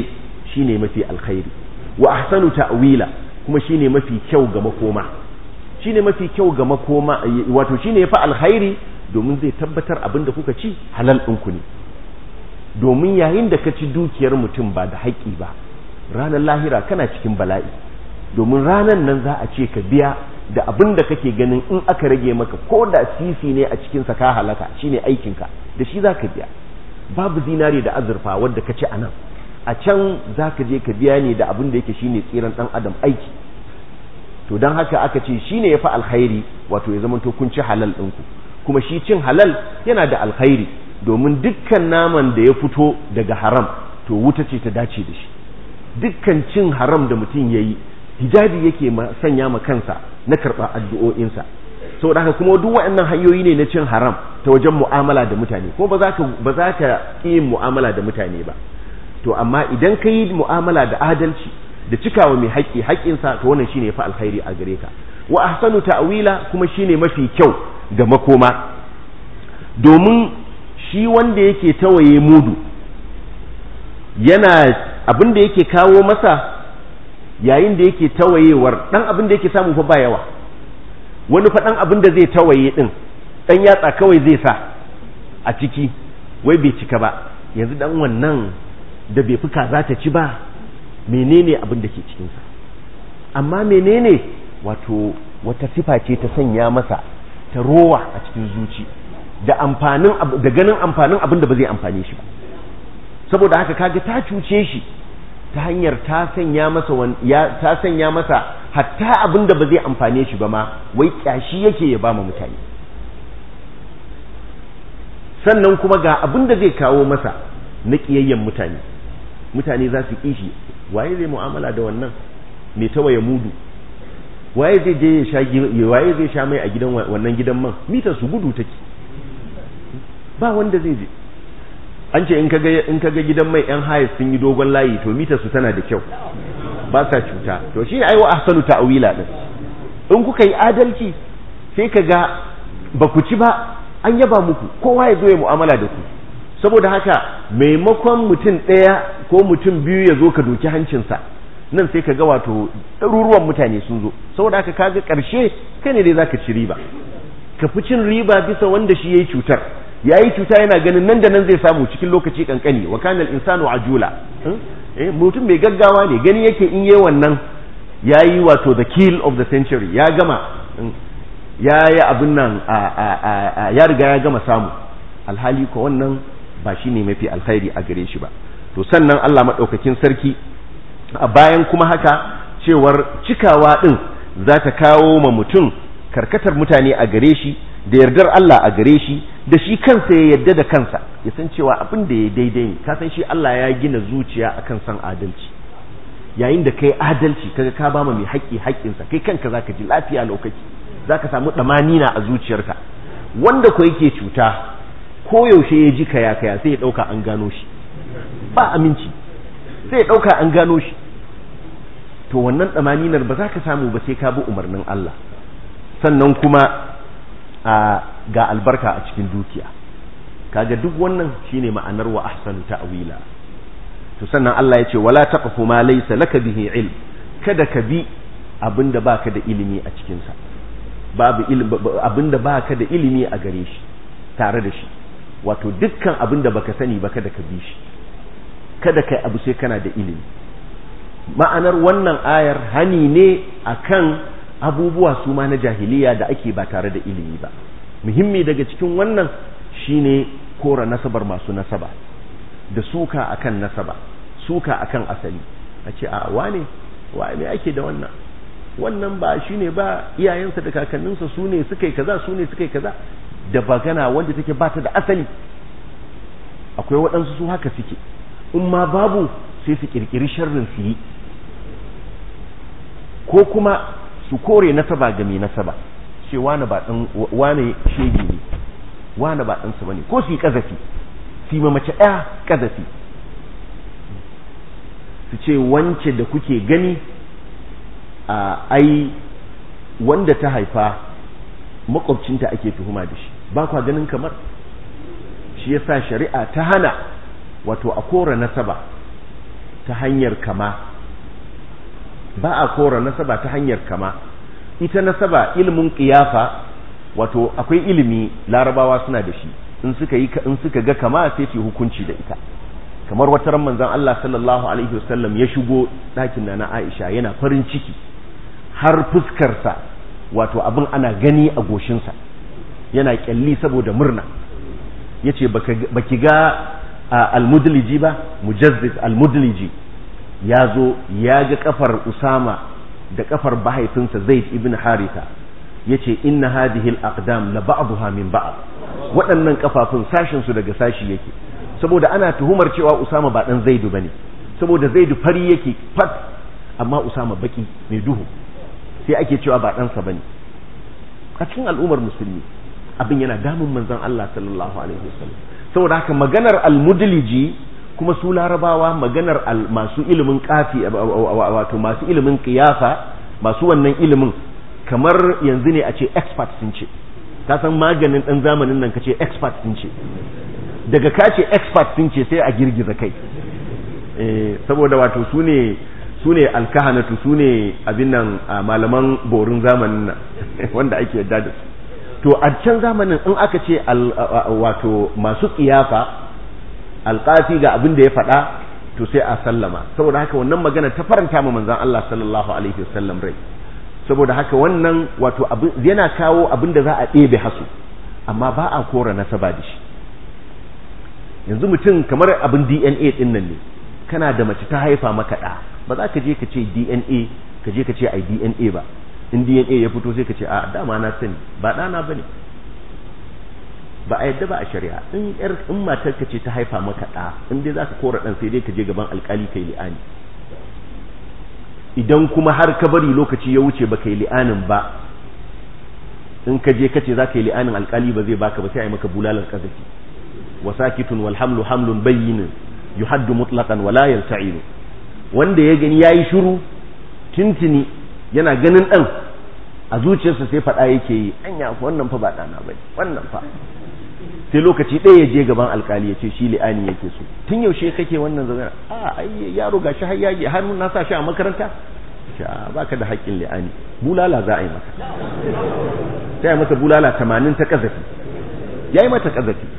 shine mafi alkhairi wa ahsanu ta'wila kuma shine mafi kyau ga makoma shine mafi kyau ga makoma wato shine yafi alkhairi domin zai tabbatar abin da kuka ci halal ɗinku ne domin yayin da ka ci dukiyar mutum ba da haƙƙi ba ranar lahira kana cikin bala'i domin ranar nan za a ce ka biya da abin da kake ganin in aka rage maka ko da sisi ne a cikinsa ka halaka shine aikinka da shi za ka biya babu zinare da azurfa wadda ka ci a nan a can za ka je ka biya ne da abin da yake shine tsiran ɗan adam aiki to don haka aka ce shine ya fi alkhairi wato ya zamanto kun ci halal ɗinku kuma shi cin halal yana da alkhairi domin dukkan naman da ya fito daga haram to wuta ce ta dace da shi dukkan cin haram da mutum ya yi hijabi yake sanya ma kansa na karɓa addu'o'insa saboda haka kuma duk waɗannan hanyoyi ne na cin haram ta wajen mu'amala da mutane ko ba za ka ba za ka yin mu'amala da mutane ba to amma idan ka yi mu'amala da adalci da cikawa mai haƙƙi haƙƙinsa to wannan shine fa alkhairi a gare ka wa ahsanu ta'wila kuma shine mafi kyau ga makoma domin shi wanda yake tawaye mudu yana abin da yake kawo masa yayin da yake tawayewar dan abin da yake samu fa ba yawa wani fa dan abin da zai tawaye din dan yatsa kawai zai sa a ciki wai bai cika ba yanzu dan wannan da bai fi kaza ta ci ba menene abin da ke cikinsa amma menene wato wata sifa ce ta sanya masa ta rowa a cikin zuci da amfanin da ganin amfanin abin da ba zai amfane shi ba saboda haka kaga ta cuce shi ta hanyar ta sanya masa ya ta sanya masa hatta abin da ba zai amfane shi ba ma wai kyashi yake ya ba mutane sannan kuma ga abin da zai kawo masa na kiyayyen mutane mutane za su kishi waye zai mu'amala da wannan mai tawaye mudu waye zai je ya sha waye zai sha mai a gidan wannan gidan man mitar su gudu take ba wanda zai je an ce in kaga in kaga gidan mai yan haya sun yi dogon layi to mitar su tana da kyau ba sa cuta to shi ai wa ahsanu ta'wila din in kuka yi adalci sai kaga ba ku ci ba an yaba muku kowa ya zo ya mu'amala da ku saboda haka maimakon mutum ɗaya ko mutum biyu ya zo ka doki hancinsa nan sai ka ga wato ɗaruruwan mutane sun zo saboda haka kaga ƙarshe kai ne dai zaka ci riba ka fi cin riba bisa wanda shi yayi cutar yayi cuta yana ganin nan da nan zai samu cikin lokaci kankani wa kana al-insanu ajula eh mutum mai gaggawa ne gani yake in yayi wannan yayi wato the kill of the century ya gama ya yi abin nan ya riga ya gama samu alhali ko wannan ba shi ne mafi alkhairi a gare shi ba to sannan Allah maɗaukakin sarki a bayan kuma haka cewar cikawa ɗin za ta kawo ma mutum karkatar mutane a gare shi da yardar Allah a gare shi da shi kansa ya yarda da kansa ya san cewa abin da ya daidai ne ka san shi Allah ya gina zuciya akan san adalci yayin da kai adalci kaga ka ba mai haƙƙi haƙƙinsa kai kanka zaka ji lafiya lokaci zaka samu ɗamanina a zuciyarka wanda ko yake cuta koyaushe ya ji kaya kaya sai ya ɗauka an gano shi ba aminci sai ya ɗauka an gano shi to wannan ɗamaninar ba za ka samu ba sai ka bi umarnin Allah sannan kuma a ga albarka a cikin dukiya kaga duk wannan shine ma'anar wa ahsanu ta'wila to sannan Allah ya ce wala taqfu ma laysa laka bihi ilm kada ka bi abinda baka da ilimi a cikin sa babu abinda baka da ilimi a gare shi tare da shi wato dukkan abin da baka sani ba kada ka bi shi kada kai abu sai kana da ilimi ma'anar wannan ayar hani ne akan abubuwa su ma na jahiliya da ake ba tare da ilimi ba muhimmi daga cikin wannan shine kora nasabar masu nasaba da suka akan nasaba suka akan asali a ce a wane wa me ake da wannan wannan ba shine ba iyayensa da kakanninsa su ne suka yi kaza su ne suka yi kaza da bagana wanda take ba ta da asali akwai waɗansu su haka suke in ma babu sai su kirkiri sharrin su yi ko kuma su kore nasaba ga mai nasaba ce wane ba dan wane shege ne wane ba ɗansa bane ko su yi kazafi su yi mace ɗaya kazafi su ce wance da kuke gani a ai wanda ta haifa makwabcinta ake tuhuma da shi ba kwa ganin kamar shi yasa shari'a ta hana wato a kora nasaba ta hanyar kama ba a kora nasaba ta hanyar kama ita nasaba ilimin ƙiyafa wato akwai ilimi larabawa suna da shi in suka yi in suka ga kama sai su hukunci da ita kamar wata ran manzon Allah sallallahu alaihi wasallam ya shigo ɗakin na Aisha yana farin ciki har fuskarsa wato abin ana gani a goshinsa yana kyalli saboda murna yace baki ga al-mudliji ba mujazzid al-mudliji ya zo ya ga kafar Usama da kafar bahaifinsa Zaid ibn Haritha yace inna hadhihi al-aqdam la ba'daha min ba'd waɗannan kafafun sashin su daga sashi yake saboda ana tuhumar cewa Usama ba dan Zaidu bane saboda Zaidu fari yake fat amma Usama baki mai duhu sai ake cewa ba ɗansa bane a cikin al'ummar musulmi abin yana damun manzon Allah sallallahu alaihi wasallam saboda haka maganar al-mudliji kuma su larabawa maganar masu ilimin kafi wato masu ilimin kiyafa masu wannan ilimin kamar yanzu ne a ce expert sun ce ka san maganin dan zamanin nan ka ce expert sun ce daga ka ce expert sun ce sai a girgiza kai saboda wato su ne su ne alkahanatu su ne abin nan malaman borin zamanin nan wanda ake yadda da su to a can zamanin in aka ce wato masu kiyafa alƙafi ga abin da ya faɗa to sai a sallama saboda haka wannan magana ta faranta ma manzon Allah sallallahu alaihi wasallam rai saboda haka wannan wato yana kawo abin da za a ɗebe hasu amma ba a kora nasaba da shi yanzu mutum kamar abin DNA ɗin nan ne kana da mace ta haifa maka ɗa ba za ka je ka ce DNA ka je ka ce ai DNA ba in DNA ya fito sai ka ce a dama na sani ba ɗana ba ne ba a yadda ba a shari'a in yar in matar ka ce ta haifa maka ɗa in dai za ka kora ɗan sai dai ka je gaban alƙali kai li'ani idan kuma har ka bari lokaci ya wuce ba kai li'anin ba in ka je ka ce za ka yi li'anin alƙali ba zai baka ba sai a yi maka bulalar ƙazafi wa sakitun wal hamlu hamlun bayyinin yuhaddu mutlaqan wala yalta'ilu wanda ya gani yayi shiru tintini yana ganin dan a zuciyarsa sai fada yake yi anya wannan fa ba dana bane wannan fa sai lokaci ɗaya ya je gaban alkali ya ce shi li'ani yake so tun yaushe kake wannan zama a ai yaro gashi har yaji har na sa shi a makaranta ce a baka da haƙƙin li'ani bulala za a yi maka sai masa bulala 80 ta kazafi yayi mata kazafi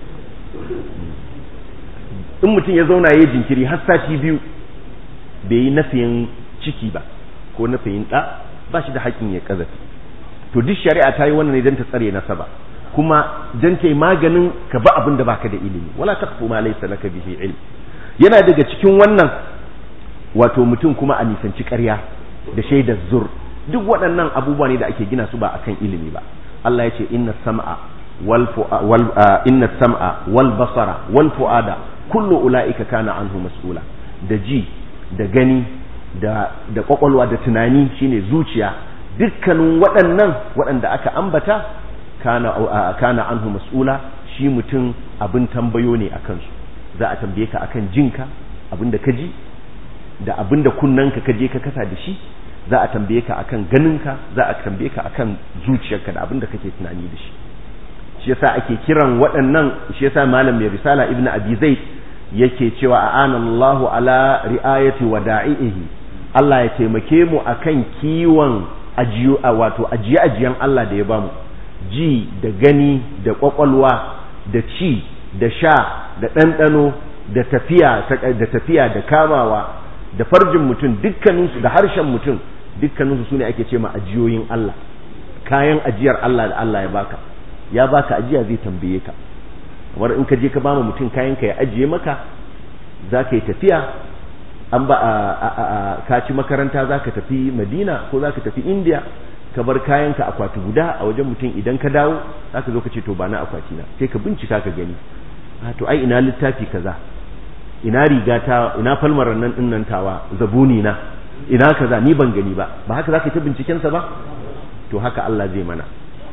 in mutum ya zauna ya jinkiri har sati biyu bai yi nafiyin ciki ba ko nafiyin ɗa ba shi da haƙƙin ya ƙazafi to duk shari'a ta yi wannan ne don ta tsare nasaba kuma don ta yi maganin ka ba abin da baka da ilimi wala taqfu ma laysa laka bihi ilm yana daga cikin wannan wato mutum kuma a nisanci ƙarya da shaidar zur duk waɗannan abubuwa ne da ake gina su ba akan ilimi ba Allah ya ce inna sam'a wal inna sam'a wal basara wal fuada kullu ula'ika kana anhu mas'ula da ji da gani da da kwakwalwa da tunani shine zuciya dukkanin waɗannan waɗanda aka ambata kana kana anhu mas'ula shi mutum abin tambayo ne akan su za a tambaye ka akan jinka abin da ka ji da abin da kunnanka ka je ka kasa da shi za a tambaye ka akan ganinka za a tambaye ka akan zuciyarka da abin da kake tunani da shi shi yasa ake kiran waɗannan shi yasa malam mai risala ibnu abi zaid yake cewa a'anallahu ala ri'ayati wada'ihi Allah ya taimake mu akan kiwon ajiyo wato ajiye ajiyan Allah da ya bamu ji da gani da kwakwalwa da ci da sha da ɗanɗano da tafiya da tafiya da kamawa da farjin mutum dukkaninsu da harshen mutum dukkaninsu sune ake ce ma ajiyoyin Allah kayan ajiyar Allah da Allah ya baka ya baka ajiya zai tambaye ka kamar in ka je ka bama mutum kayan ka ya ajiye maka za ka yi tafiya an ba ka ci makaranta za ka tafi madina ko za ka tafi indiya ka bar kayan ka akwati guda a wajen mutum idan ka dawo za ka zo ka ce to ba na akwati na sai ka bincika ka gani to ai ina littafi kaza ina riga ta ina falmar nan din nan tawa zabuni na ina kaza ni ban gani ba ba haka za ka ta binciken sa ba to haka Allah zai mana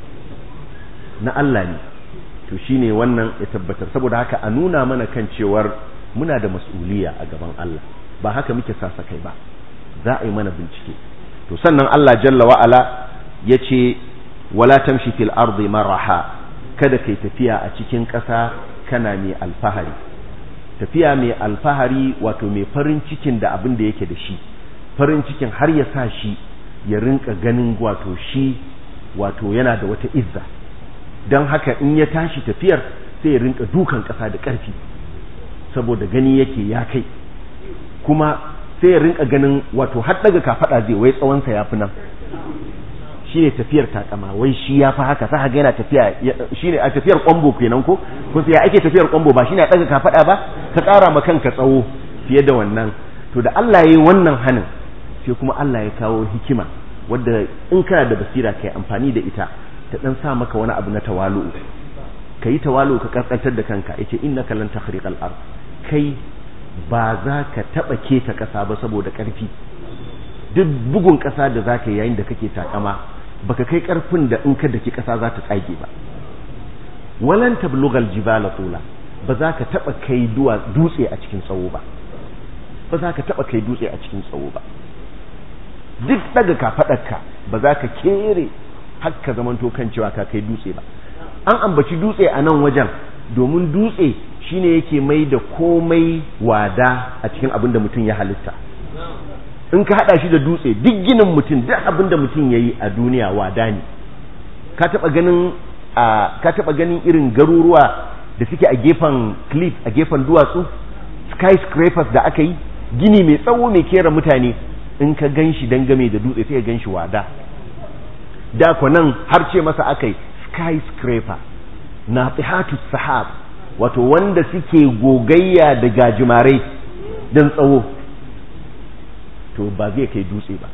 na Allah ne to shine wannan ya tabbatar saboda haka a nuna mana kan cewar muna da mas'uliya a gaban Allah ba haka muke sasa kai ba za a yi mana bincike to sannan Allah jalla wa'ala ya ce wala tamshi fil ardi maraha kada kai tafiya a cikin ƙasa kana mai alfahari tafiya mai alfahari wato mai farin cikin da abin da yake da shi farin cikin har ya sa shi ya rinka ganin wato shi wato yana da wata izza don haka in ya tashi tafiyar sai ya rinka dukan ƙasa da ƙarfi saboda gani yake ya kai kuma sai ya rinka ganin wato har daga kafaɗa zai wai tsawonsa ya fi nan shi ne tafiyar takama wai shi ya fi haka sa ga yana tafiya shi ne a tafiyar kwambo kenan ko kun sai ake tafiyar kwambo ba shi ne a daga kafaɗa ba ka ƙara ma kanka tsawo fiye da wannan to da Allah ya yi wannan hanin sai kuma Allah ya kawo hikima wadda in kana da basira kai amfani da ita ta dan sa maka wani abu na tawalu ka yi tawalu ka kaskantar da kanka yace innaka lan takhriqal ard kai ba za ka taba keta kasa ba saboda karfi duk bugun kasa da zaka yi yayin da kake takama baka kai karfin da in ka daki kasa za ta tsage ba walan tablughal jibala tula ba za ka taba kai duwa dutse a cikin tsawo ba ba za ka taba kai dutse a cikin tsawo ba duk daga kafadarka ba za ka kere haka zamanto kan cewa ka kai dutse ba an ambaci dutse a nan wajen domin dutse shine yake mai da komai wada a cikin abin da mutum ya halitta in ka hada shi da dutse duk ginin mutum duk abin da mutum ya yi a duniya wada ne ka taba ganin ka taba ganin irin garuruwa da suke a gefen cliff a gefen duwatsu skyscrapers da aka yi gini mai tsawo mai kera mutane in ka gan shi dangame da dutse sai ka gan shi wada da nan har ce masa aka yi skyscraper na tsihatu sahab wato wanda suke gogayya da gajimarai don tsawo to ba zai kai dutse ba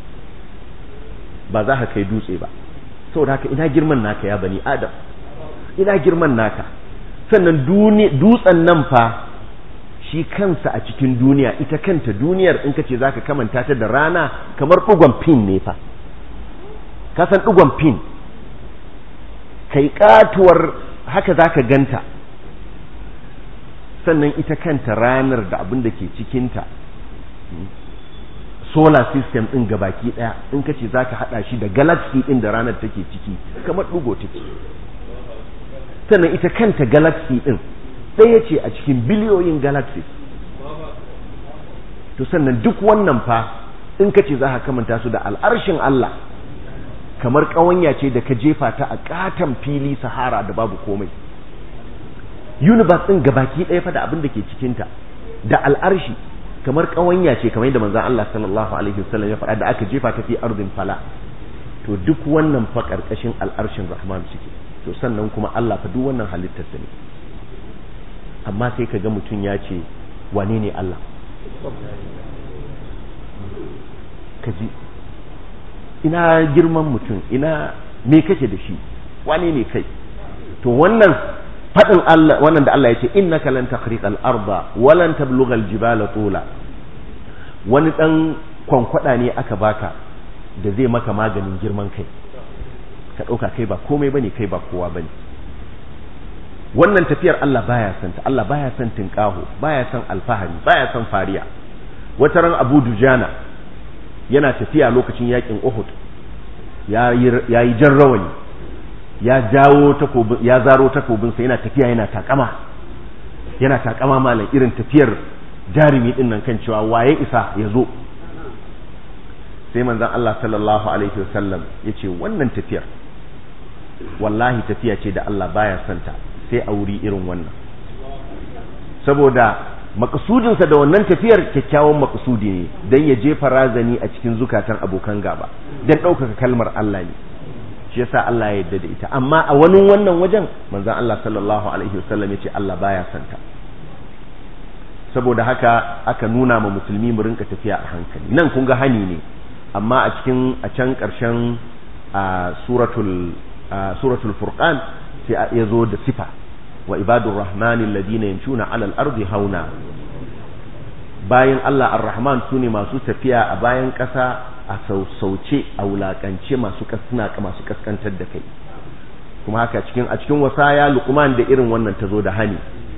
ba za ka kai dutse ba saboda haka ina girman naka ya bani adam ina girman naka sannan dutsen nan fa shi kansa a cikin duniya ita kanta duniyar in ka ce za ka kamanta ta da rana kamar ɗugon pin ne fa kasan ɗugon pin kai katuwar haka za ka ganta sannan ita kanta ranar da abin da ke cikinta solar system ɗin gabaki ɗaya in ka ce za ka haɗa shi da galaxy ɗin da ranar take ciki kamar ɗugo take sannan ita kanta galaxy ɗin ɗaya ce a cikin biliyoyin galaxy to sannan duk wannan fa in ka ce za ka kamanta su da al'arshin Allah kamar ƙawanya ce da ka jefa ta a ƙaton fili sahara da babu komai universe ɗin gabaki ɗaya fa da abin da ke cikinta da al'arshi kamar ƙawanya ce kamar yadda manzon Allah sallallahu alaihi wasallam ya faɗa da aka jefa ta fi ardin fala to duk wannan fa ƙarƙashin al'arshin rahman suke to sannan kuma Allah fa duk wannan halittar ne amma sai ka ga mutum ya ce wane ne Allah ka ji ina girman mutum ina me kake da shi wane ne kai to wannan fadin Allah wannan da Allah ya ce innaka lan takhriqal arda wa lan tablughal jibala tula wani dan kwankwada ne aka baka da zai maka maganin girman kai ka dauka kai ba komai bane kai ba kowa bane wannan tafiyar Allah baya son ta Allah baya son tinkaho baya son alfahari baya son fariya wata ran Abu Dujana yana tafiya lokacin yakin Uhud ya yi jan rawani ya jawo takobin ya zaro takobin sa yana tafiya yana takama yana takama malam irin tafiyar jarumi din nan kan cewa waye isa ya zo sai manzon Allah sallallahu alaihi wasallam yace wannan tafiyar wallahi tafiya ce da Allah baya santa sai a wuri irin wannan saboda makasudinsa da wannan tafiyar kyakkyawan makasudi ne don ya jefa razani a cikin zukatan abokan gaba don ɗaukaka kalmar Allah ne shi yasa Allah ya yarda da ita amma a wani wannan wajen manzon Allah sallallahu alaihi wasallam ya ce Allah baya santa saboda haka aka nuna ma musulmi mu rinka tafiya a hankali nan kun ga hani ne amma a cikin a can ƙarshen suratul suratul furqan sai ya zo da sifa wa ibadur rahmanin ladina yamshuna alal ardi hauna bayan Allah ar-rahman sune masu tafiya a bayan ƙasa a sausauce a wulakance masu kasna masu kaskantar da kai kuma haka cikin a cikin wasaya luqman da irin wannan tazo da hani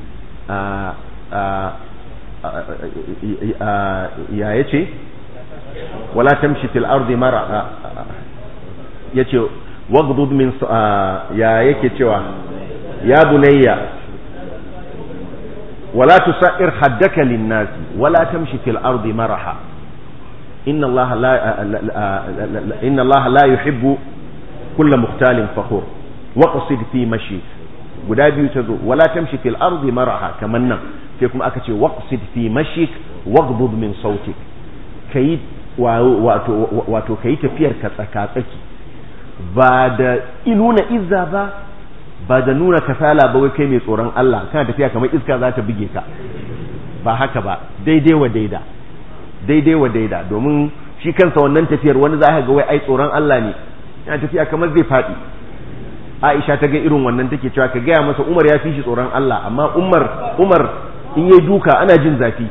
ya yace wala tamshi fil ardi mara yace waghdud min ya yake cewa ya bunayya wala tusair haddaka lin-nas wala tamshi fil ardi maraha inna Allah la inna Allah la yuhibbu kulla mukhtalin fakhur waqsid fi mashik guda biyu tazo wala tamshi fil ardi maraha kaman nan sai kuma aka ce waqsid fi mashik waghdud min sautik kai wato wato kai tafiyar ka tsaka tsaki ba da nuna izza ba ba da nuna kasala ba wai kai mai tsoron Allah kana tafiya kamar iska za ta buge ka ba haka ba daidai wa daida daidai wa daida domin shi kansa wannan tafiyar wani za ka ga wai ai tsoron Allah ne yana tafiya kamar zai faɗi Aisha ta ga irin wannan take cewa ka gaya masa Umar ya fi shi tsoron Allah amma Umar Umar in yayi duka ana jin zafi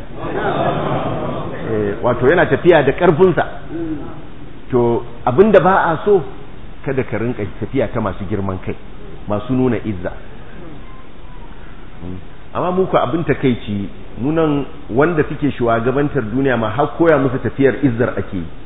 wato yana tafiya da ƙarfinsa to abinda ba a so kada ka rinka tafiya ta masu girman kai masu nuna izza amma muku abin takeici nunan wanda suke shugabantar duniya ma har koya musu tafiyar izzar ake yi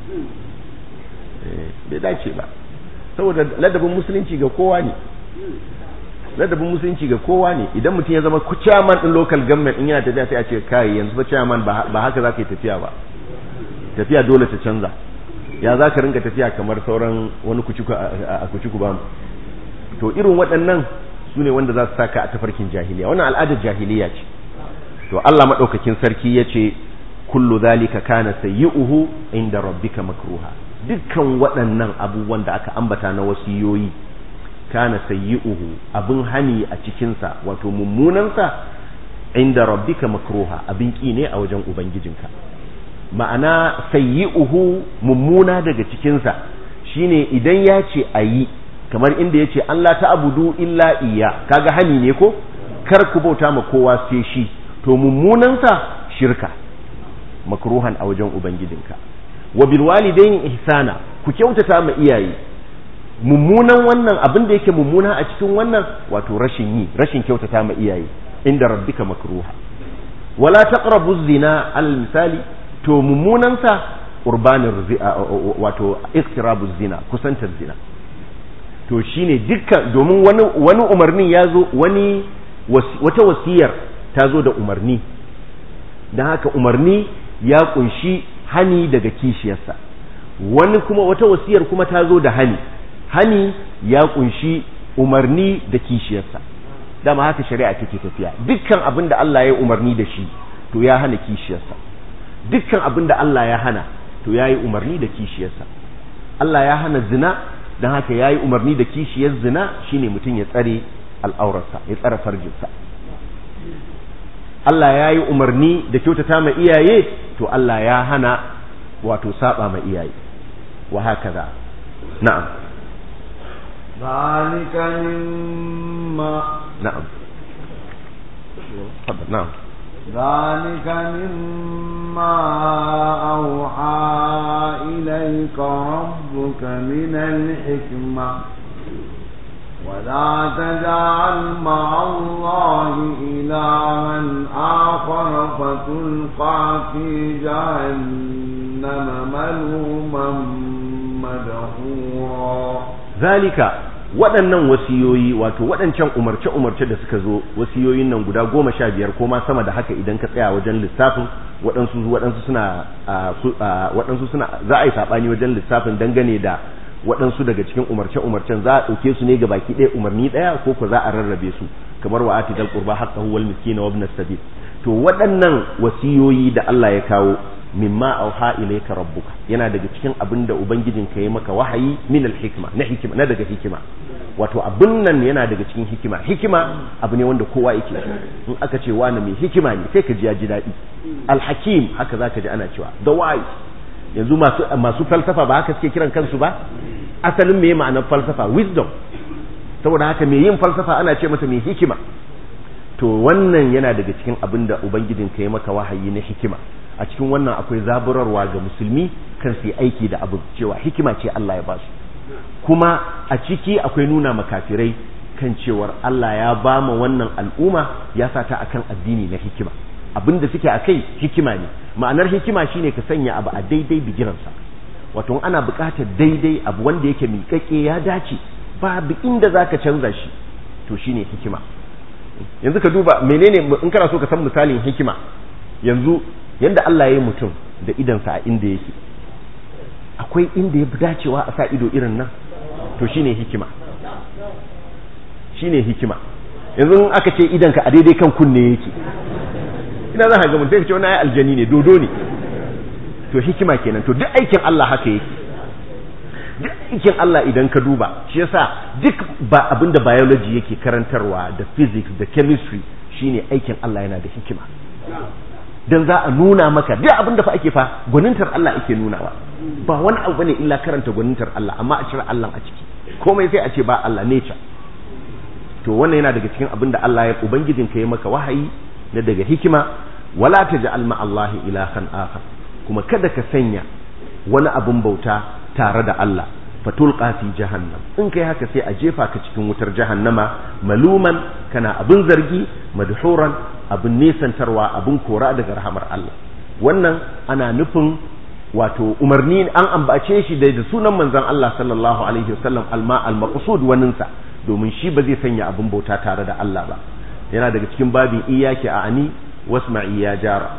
bai dace ba saboda ladabin musulunci ga kowa ne ladabin musulunci ga kowa ne idan mutum ya zama chairman din local government in yana tafiya sai a ce kai yanzu fa chairman ba haka za ka yi tafiya ba tafiya dole ta canza ya za ka rinka tafiya kamar sauran wani kuciku a kuciku ba to irin waɗannan su ne wanda za su saka a tafarkin jahiliya wannan al'adar jahiliya ce to Allah maɗaukakin sarki ya ce kullu zalika kana sayyi'uhu inda rabbika makruha dukkan waɗannan abubuwan da aka ambata na wasiyoyi kana sayyi'uhu abin hani a cikinsa wato mummunansa inda rabbika makruha abin ƙi ne a wajen ubangijinka ma'ana sayyi'uhu mummuna daga cikinsa shine idan ya ce a yi kamar inda ya ce Allah ta abudu illa iya kaga hani ne ko kar ku bauta ma kowa sai shi to mummunansa shirka makruhan a wajen ubangijinka wa bil walidaini ihsana ku kyautata ma iyaye mummunan wannan abin da yake mummuna a cikin wannan wato rashin yi rashin kyautata ma iyaye inda rabbika makruha wala taqrabu zina al misali to mummunansa urbanin wato iktirabu zina kusantar zina to shine dukkan domin wani wani umarnin ya zo wani wata wasiyar ta zo da umarni don haka umarni ya kunshi hani daga kishiyarsa wani kuma wata wasiyar kuma ta zo da hani hani ya kunshi umarni da kishiyarsa dama haka shari'a take tafiya dukkan abin da Allah ya umarni da shi to ya hana kishiyarsa dukkan abin da Allah ya hana to ya yi umarni da kishiyarsa Allah ya hana zina don haka ya yi umarni da kishiyar zina shine mutum ya tsare al'aurarsa ya tsare farjinsa Allah ya yi umarni da kyautata ma iyaye to Allah ya hana wato saba ma iyaye wa haka za na'am ذلك مما نعم تفضل نعم ذلك مما أوحى إليك ربك من الحكمة ولا تجعل مع الله إلها آخر فتلقى في جهنم ملوما مدحورا zalika waɗannan wasiyoyi wato waɗancan umarce-umarce da suka zo wasiyoyin nan guda goma sha biyar ko ma sama da haka idan ka tsaya wajen lissafin waɗansu waɗansu suna waɗansu suna za a yi saɓani wajen lissafin dangane da waɗansu daga cikin umarce-umarcen za a ɗauke su ne ga baki ɗaya umarni ɗaya ko ko za a rarrabe su kamar wa ati dal qurba haqqahu wal miskina wa ibn sabil to waɗannan wasiyoyi da Allah ya kawo mimma auha ilayka rabbuka yana daga cikin abin da ubangijinka ya maka wahayi min al-hikma na hikima na daga hikima wato abin nan yana daga cikin hikima hikima abu ne wanda kowa yake in aka ce wani mai hikima ne sai ka ji ya ji daɗi al-hakim haka zaka ji ana cewa the wise yanzu masu masu falsafa ba haka suke kiran kansu ba asalin me ma'anar falsafa wisdom saboda haka mai yin falsafa ana ce masa mai hikima to wannan yana daga cikin abin da ubangijinka ya maka wahayi na hikima a cikin wannan akwai zaburarwa ga musulmi kan su yi aiki da abu cewa hikima ce Allah ya basu kuma a ciki akwai nuna makafirai kan cewar Allah ya ba ma wannan al'umma ya sa ta akan addini na hikima abin da suke akai hikima ne ma'anar hikima shine ka sanya abu a daidai bigiransa wato ana buƙatar daidai abu wanda yake miƙaƙe ya dace babu inda zaka canza shi to shine hikima yanzu ka duba menene in kana so ka san misalin hikima yanzu yanda Allah ya yi mutum da idansa a inda yake akwai inda ya fi dacewa a sa ido irin nan to shine hikima shine hikima yanzu aka ce idanka a daidai kan kunne yake ina za ka ga mutum ce wani ayi aljani ne dodo ne to hikima kenan to duk aikin Allah haka yake duk aikin Allah idan ka duba shi yasa duk ba abinda biology yake karantarwa da physics da chemistry shine aikin Allah yana da hikima dan za a nuna maka duk abinda fa ake fa gwanintar Allah ake nunawa ba wani abu bane illa karanta gwanintar Allah amma a cire Allah a ciki komai sai a ce ba Allah nature to wannan yana daga cikin abinda Allah ya ubangijin ka yi maka wahayi na daga hikima wala taj'al ma Allah ilahan akhar kuma kada ka sanya wani abin bauta tare da Allah fatulqa fi jahannam in kai haka sai a jefa ka cikin wutar jahannama maluman kana abin zargi madhuran abin nesantarwa abin kora daga rahamar Allah wannan ana nufin wato umarni an ambace shi da sunan manzon Allah sallallahu alaihi wasallam alma al-maqsud waninsa domin shi ba zai sanya abin bauta tare da Allah ba yana daga cikin babin iyaki a ani wasma'i ya jara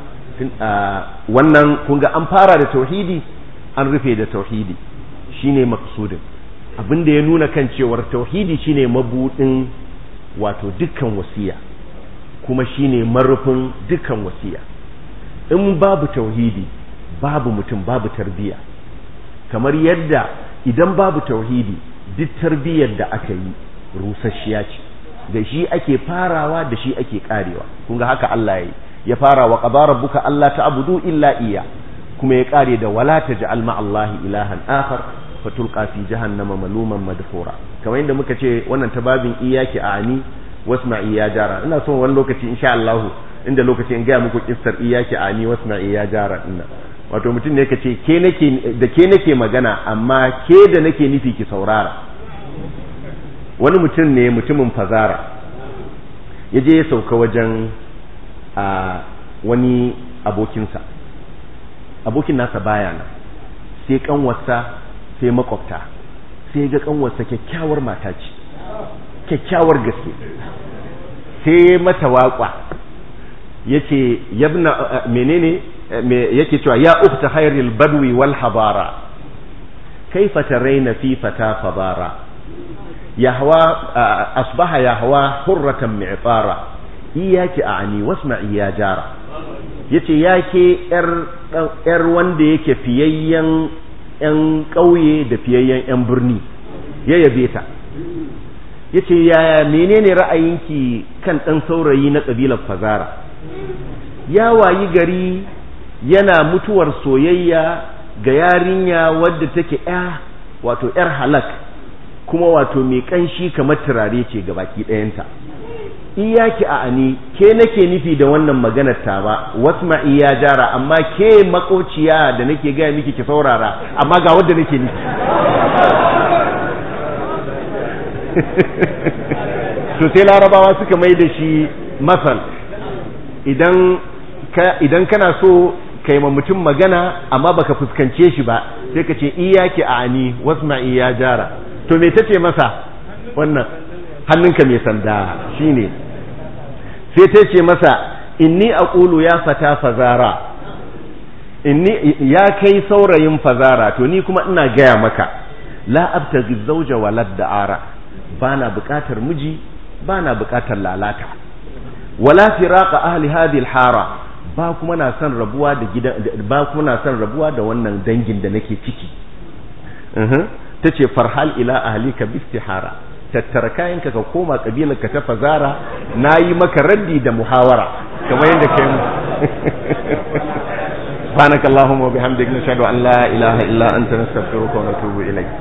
wannan kun ga an fara da tauhidi an rufe da tauhidi shine maqsudin abin da ya nuna kan cewar tauhidi shine mabudin wato dukkan wasiya kuma shine marufin dukkan wasiya in babu tauhidi babu mutum babu tarbiya kamar yadda idan babu tauhidi duk tarbiyyar da aka yi rusasshiya ce da shi ake farawa da shi ake karewa kun ga haka Allah ya yi ya fara wa qadara rabbuka alla ta'budu illa iya kuma ya kare da wala taj'al ma Allahi ilahan akhar fatulqa fi jahannama maluman madhura kamar yadda muka ce wannan tababin iyaki ani wasma'i ya jara ina son wani lokaci insha Allah inda lokaci in ga muku kissar iyaki ani wasma'i ya jara ina wato mutum ne kace ke nake da ke nake magana amma ke da nake nufi ki saurara wani mutum ne mutumin fazara ya je ya sauka wajen a wani abokinsa abokin nasa baya nan sai kanwarsa sai makwabta sai ga kanwarsa kyakkyawar mata ce kyakkyawar gaske sai mata waƙwa yace yabna menene yake cewa ya ukta khairil badwi wal habara kaifa taraina fi fata fadara yahwa asbaha yahwa hurratan mi'tara iyaki a'ani wasma'i ya jara yace yake yar yar wanda yake fiyayyen yan ƙauye da fiyayyen yan birni ya yabe ta yace yaya menene ra'ayinki kan dan saurayi na kabilar fazara ya wayi gari yana mutuwar soyayya ga yarinya wadda take ya wato yar halak kuma wato mai kanshi kamar turare ce ga baki ɗayanta iyaki a ani ke nake nufi da wannan maganar ta ba wasma iya jara amma ke makociya da nake gaya miki ki saurara amma ga wadda nake nufi to sai larabawa suka mai da shi masal idan idan kana so kai ma mutum magana amma baka fuskance shi ba sai ka ce iyaki a ani wasma iya jara to me tace masa wannan hannunka mai sanda shine sai ta ce masa inni aqulu ya fata fazara inni ya kai saurayin fazara to ni kuma ina gaya maka la abtaghi zawja walad da'ara bana bukatar miji bana bukatar lalata wala firaqa ahli hadhihi hara ba kuma na son rabuwa da gidan ba kuma na son rabuwa da wannan dangin da nake ciki tace farhal ila ahlika bistihara tattara kayanka ka koma kabilar ka ta fazara nayi maka raddi da muhawara kamar yadda kai mu سبحانك اللهم وبحمدك نشهد أن لا إله إلا أنت نستغفرك ونتوب إليك